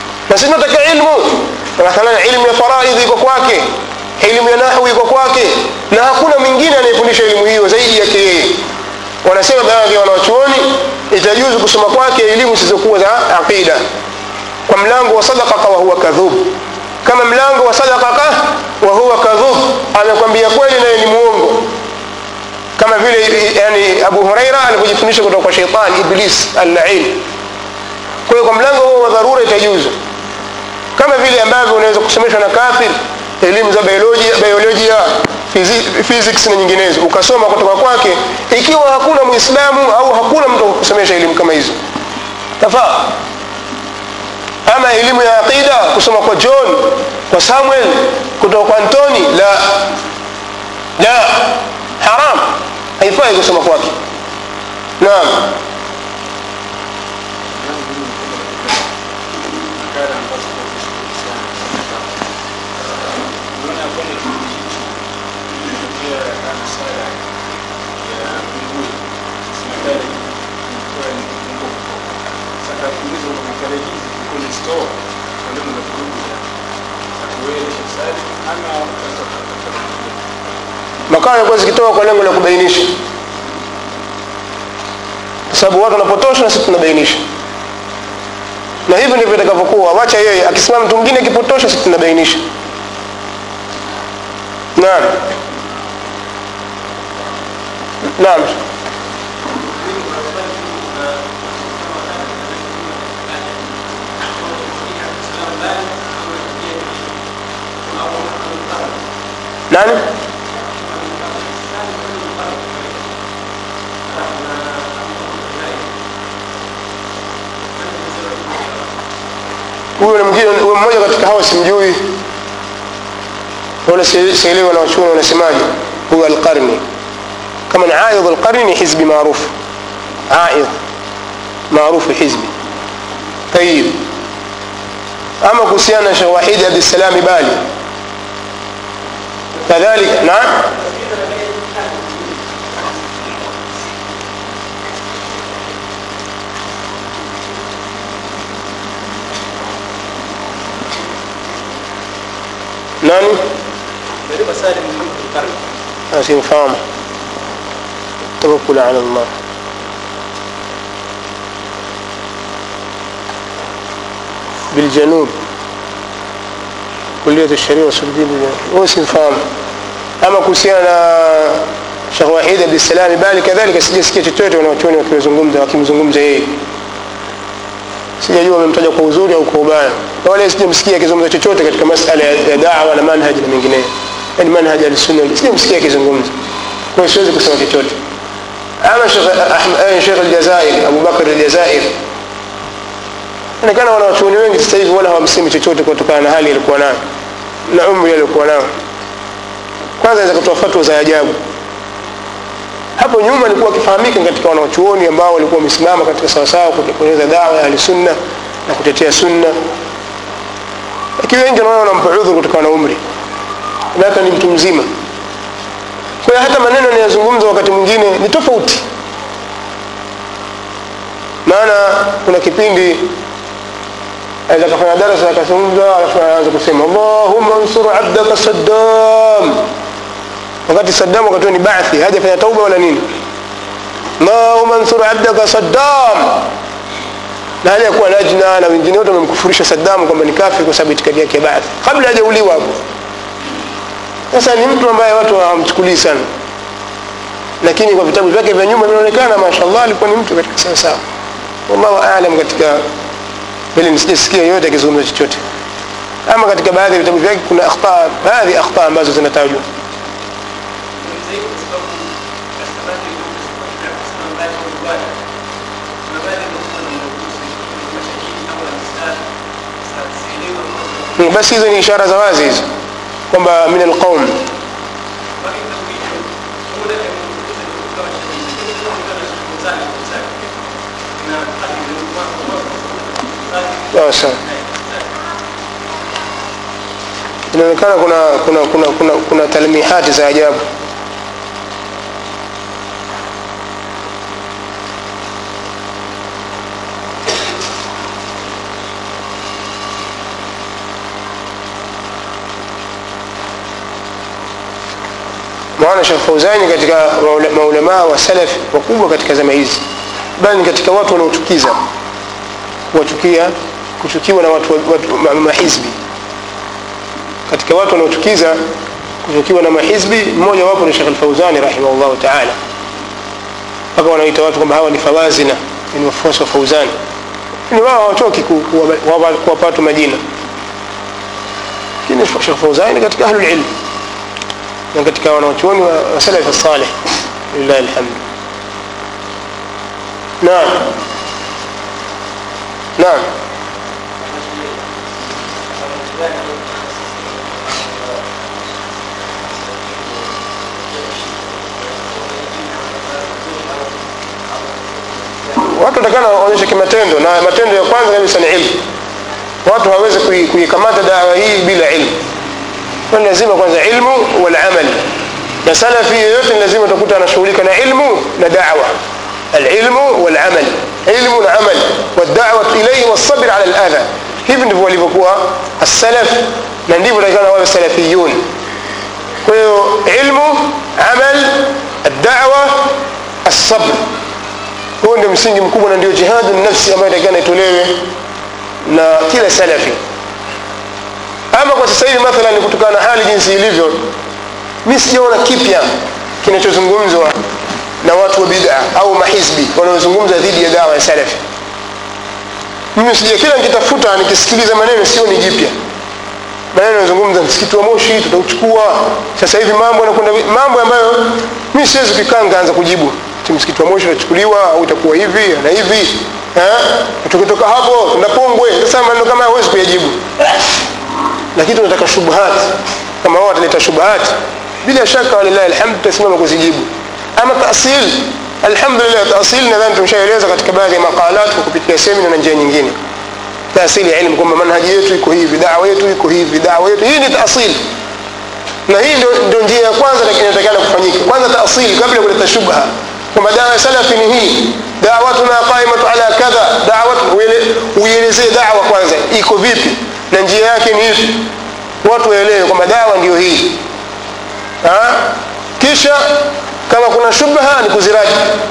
sisi tunataka ilmu mathalan ilmu ya faraidhi iko kwake elimu ya nahwi iko kwake na hakuna mwingine anayefundisha elimu hiyo zaidi yake yeye wanasema baadhi ya wanawachuoni itajuzu kusoma kwake elimu zisizokuwa za aqida kwa mlango wa sadaqaka wa huwa kadhub kama mlango wa sadaqaka wa huwa kadhub amekwambia kweli naye ni muongo kama vile yani abu huraira alivyojifundisha kutoka kwa sheitan iblis allain kwa hiyo kwa mlango huo wa dharura itajuzu kama vile ambavyo unaweza kusomeshwa na kafir elimu za biolojia, biolojia fizi- physics na nyinginezo ukasoma kutoka kwake ikiwa hakuna muislamu au hakuna mtu wa kusomesha elimu kama hizo tafaa ama elimu ya aqida kusoma kwa john kwa samuel kutoka kwa antoni la la haram haifai kusoma kwake naam makala ambazo kuhusiana unaona kwamba kipindi hichi imetokea masala ya kungui makala ilikuwa ni kufungua kutoka sasa kuuliza kwa makala hizi zilikuwa ni store kwa lengo la kurudia akuelesha sali ama utaweza kutafuta makala yalikuwa zikitoka kwa lengo la kubainisha kwa sababu watu wanapotosha na sisi tunabainisha na hivi ndivyo itakavyokuwa wacha yeye akisimama mtu mwingine akipotosha sisi tunabainisha naam naam nani huyo ni mwingine huyo mmoja katika hawa simjui wala si- sielewi wanawachuoni wanasemaje huyo alqarni kama ni aidh alqarni ni hizbi maarufu aidh maarufu hizbi tayib ama kuhusiana na shekh wahidi abdissalami bali kadhalika naam nani ndio masala muhimu kwa karne asimfahamu tawakkul ala Allah بالجنوب كلية الشريعة والسلطين هو simfahamu ama kuhusiana na Sheikh Wahid Abdissalam bali kadhalika sijasikia chochote wanachuoni wakimzungumza wakimzungumza yeye sijajua wamemtaja kwa uzuri au kwa ubaya na wala sijamsikia akizungumza chochote katika masala ya ya da'wa na manhaj na mengineyo yani manhaj al-sunna sijamsikia akizungumza kwa hiyo siwezi kusema chochote ama Sheikh Ahmed eh, Sheikh al-Jazair Abu Bakr al-Jazair inaonekana wanawachuoni wengi sasa hivi wala hawamsemi chochote kutokana na hali alikuwa nayo na umri aliokuwa nao kwanza aweza kutoa fatwa za ajabu hapo nyuma alikuwa akifahamika katika wanawachuoni ambao walikuwa wamesimama katika sawasawa kutekeleza dawa ya ahlisunna na kutetea sunna lakini wengi wanaona wanampa udhuru kutokana na umri naka ni mtu mzima kwa hiyo hata maneno anayozungumza wakati mwingine ni tofauti maana kuna kipindi aweza kafanya darasa akazungumza alafu anaanza kusema allahumma ansur abdaka saddam wakati saddam wakati huo ni baathi hajafanya tauba wala nini allahumma ansur abdaka saddam na hali ya kuwa lajna na wengine wote wamemkufurisha saddam kwamba ni kafiri kwa sababu itikadi yake ya baathi kabla hajauliwa hapo sasa ni mtu ambaye watu hawamchukulii sana lakini kwa vitabu vyake vya nyuma vinaonekana mashallah alikuwa ni mtu katika sawa sawa wallahu aalam katika vile nisijasikia yoyote akizungumza chochote ama katika baadhi ya vitabu vyake kuna akhta baadhi ya akhta ambazo zinatajwa Hmm, basi hizo ni ishara za wazi hizo kwamba min alqaum sawa sawa inaonekana kuna kuna kuna kuna, kuna talmihati za ajabu maana Sheikh Fauzani katika maula- maulamaa wa salaf wakubwa katika zama hizi bali ni katika watu wanaochukiza kuwachukia kuchukiwa na watu, watu ma- mahizbi katika watu wanaochukiza kuchukiwa na mahizbi mmoja wapo ni Sheikh Al-Fauzani rahimahullah ta'ala mpaka wanaita watu kwamba hawa ni fawazina ni wafuasi wa Fauzani ni wao hawachoki ku- kuwapa kuwapa- kuwapa watu majina lakini Sheikh Fauzani katika ahlul ilm na katika wanawachuoni wa wa salaf salih lillahi alhamd naam naam watu watakana waonyeshe kimatendo na matendo ya kwanza kabisa ni ilmu watu hawawezi kui- kuikamata dawa hii bila ilmu kwa ni lazima kwanza ilmu wal amal na salafi yoyote ni lazima utakuta anashughulika na ilmu na dawa alilmu wal amal ilmu na amal wadawat ilayhi wasabr ala aladha hivi ndivyo walivyokuwa as-salaf na ndivyo takana wawe salafiyun kwa hiyo ilmu amal الدعوة الصبر huo ndio msingi mkubwa na ndio jihadu nafsi ambayo takana itolewe na kila salafi ama kwa sasa hivi mathalan kutokana na hali jinsi ilivyo mi sijaona kipya kinachozungumzwa na watu wa bid'a au mahizbi wanaozungumza dhidi ya dawa ya salafi mimi sija kila nikitafuta nikisikiliza maneno sio ni jipya maneno yanazungumza msikiti wa moshi tutauchukua sasa hivi mambo yanakwenda vi- mambo ambayo mi siwezi kukaa nikaanza kujibu ti msikiti wa moshi utachukuliwa au itakuwa hivi na hivi eh? Na tukitoka hapo tunapongwe sasa maneno kama haya huwezi kuyajibu lakini tunataka shubuhat kama wao wataleta shubuhat bila shaka walillahi alhamd tutasimama kuzijibu ama tasil alhamdulillah tasil nadhani tumeshaeleza katika baadhi ya maqalat kwa kupitia semina na njia nyingine taasili ya ilmu kwamba manhaji yetu iko hivi dawa yetu iko hivi dawa yetu hii ni taasili na hii ndio, ndio njia ya kwanza lakini inatakana kufanyika kwanza taasili kabla ya kuleta shubha kwamba dawa ya salafi ni hii dawatuna qaimatu ala kadha dawat uele- uielezee dawa kwanza iko vipi na njia yake ni ipi watu waelewe kwamba dawa ndio hii ha? kisha kama kuna shubha ni kuziraji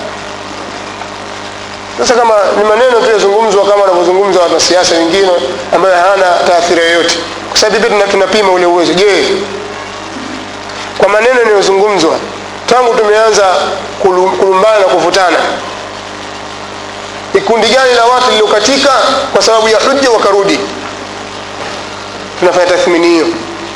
sasa kama ni maneno tu yazungumzwa kama wanavyozungumza wanasiasa wengine ambayo hayana taathira yoyote kwa sababu pia tuna- tunapima ule uwezo je kwa maneno yanayozungumzwa tangu tumeanza kulu- kulumbana na kuvutana ni kundi gani la watu liliokatika kwa sababu ya hujja wakarudi tunafanya tathmini hiyo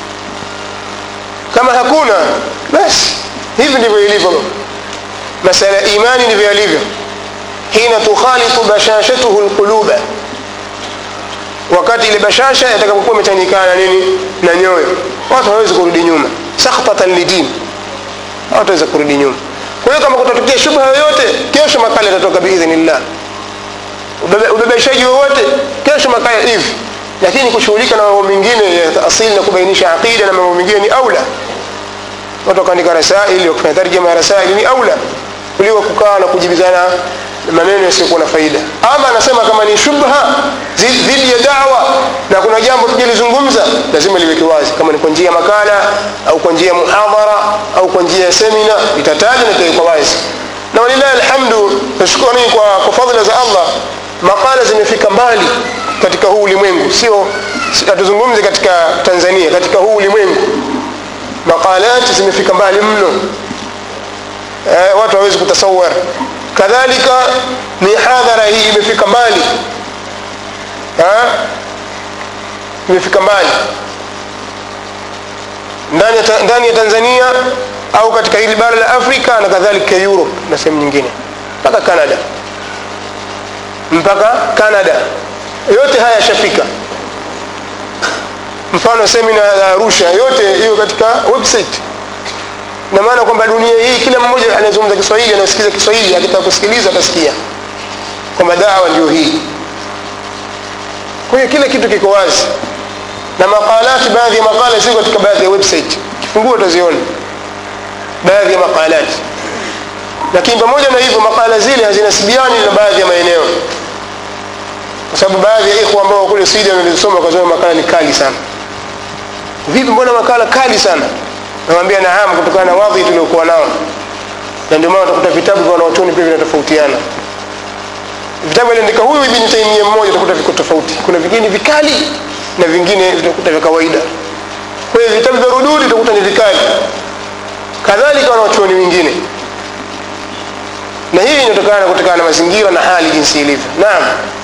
kama hakuna basi hivi ndivyo ilivyo masala ya imani ndivyo yalivyo hina tukhalitu bashashatuhu lquluba wakati ile bashasha yatakapokuwa imechanganyikana na nini na nyoyo watu hawawezi kurudi nyuma sakhtatan lidin hawataweza kurudi nyuma kwa hiyo kama kutatokea shubha yoyote kesho makala yatatoka biidhnillah Ubebe- ubebeshaji wowote kesho makala hivi lakini kushughulika na mambo mengine ya asili na kubainisha aqida na mambo mengine ni aula watu wakaandika rasaili wakifanya tarjama ya rasaili ni aula kuliko kukaa na kujibizana maneno yasiyokuwa na faida ama anasema kama ni shubha zi- dhidi ya dawa na kuna jambo tujalizungumza lazima liweke wazi kama ni kwa njia ya makala au kwa njia ya muhadhara au kwa njia ya semina itataja na itawekwa wazi na walillahi alhamdu nashukuru kwa, kwa fadhila za allah makala zimefika mbali katika huu ulimwengu sio si- hatuzungumzi katika tanzania katika huu ulimwengu maqalati zimefika mbali mno eh, watu hawezi kutasawar kadhalika mihadhara hii imefika mbali eh, imefika mbali ndani ya, ta- ndani ya tanzania au katika hili bara la afrika na kadhalika europe na sehemu nyingine mpaka canada mpaka canada yote haya yashafika mfano semina ya arusha yote hiyo katika website na maana kwamba dunia hii kila mmoja anayezungumza kiswahili anayesikiza kiswahili akitaka kusikiliza atasikia kwamba dawa ndio hii kwa hiyo kila kitu kiko wazi na maqalati baadhi ya maqala ziko katika baadhi ya website kifungua utaziona baadhi ya maqalati lakini pamoja na hivyo makala zile hazinasibiani na baadhi ya maeneo kwa sababu baadhi ya ikhwa ambao kule Sweden walizosoma wakasoma makala ni kali sana vipi mbona makala kali sana nawambia naam kutokana na wadhi tuliokuwa nao na ndio maana utakuta vitabu vya wanaotuni pia vinatofautiana vitabu aliandika huyu ibni taimia mmoja utakuta viko tofauti kuna vingine vikali na vingine vitakuta vya kawaida kwa hiyo vitabu vya rududi utakuta ni vikali kadhalika wanaochuoni wengine na hii inatokana kutokana na mazingira na hali jinsi ilivyo naam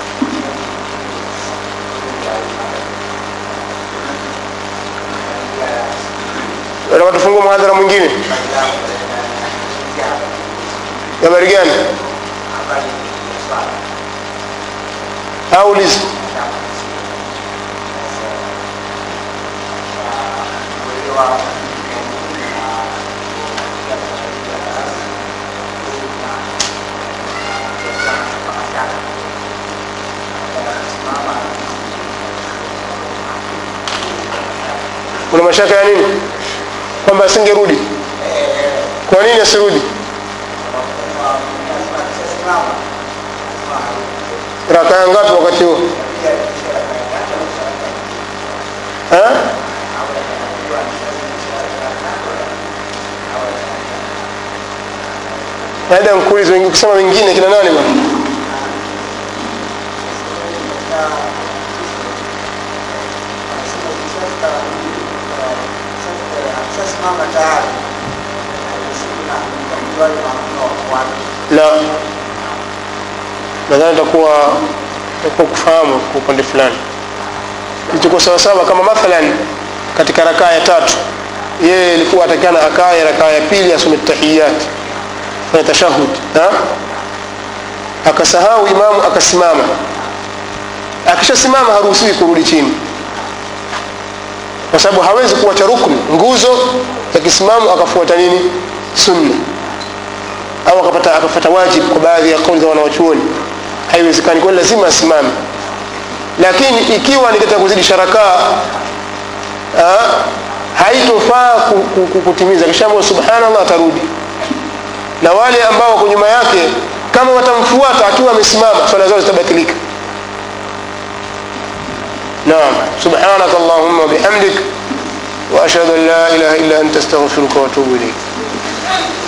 nataka tufungue mhadhara mwingine habari gani aulizi kuna mashaka ya nini kwamba asingerudi kwa nini asirudi rakaa ngapi wakati huo Ha? labda nkuulize wengi- ukisema wengine kina nani bwana Shasimama tayari la nadhani takuwa takuwa kufahamu kwa upande fulani kilichokuwa sawasawa kama mathalan katika rakaa ya tatu yeye ilikuwa atakana akae rakaa ya pili asome tahiyat fanya tashahud ha? akasahau imamu akasimama akishasimama haruhusiwi kurudi chini kwa sababu hawezi kuwacha rukni nguzo ya kisimamo akafuata nini sunna au akapata akapata wajibu kwa baadhi ya kauli za wanawachuoni haiwezekani kwani lazima asimame lakini ikiwa ni katika kuzidisha rakaa ah, haitofaa ku- ku- ku- kutimiza kishaambia subhanallah atarudi na wale ambao wako nyuma yake kama watamfuata akiwa amesimama swala zao zitabatilika naam subhanaka allahumma wabihamdik واشهد ان لا اله الا انت استغفرك واتوب اليك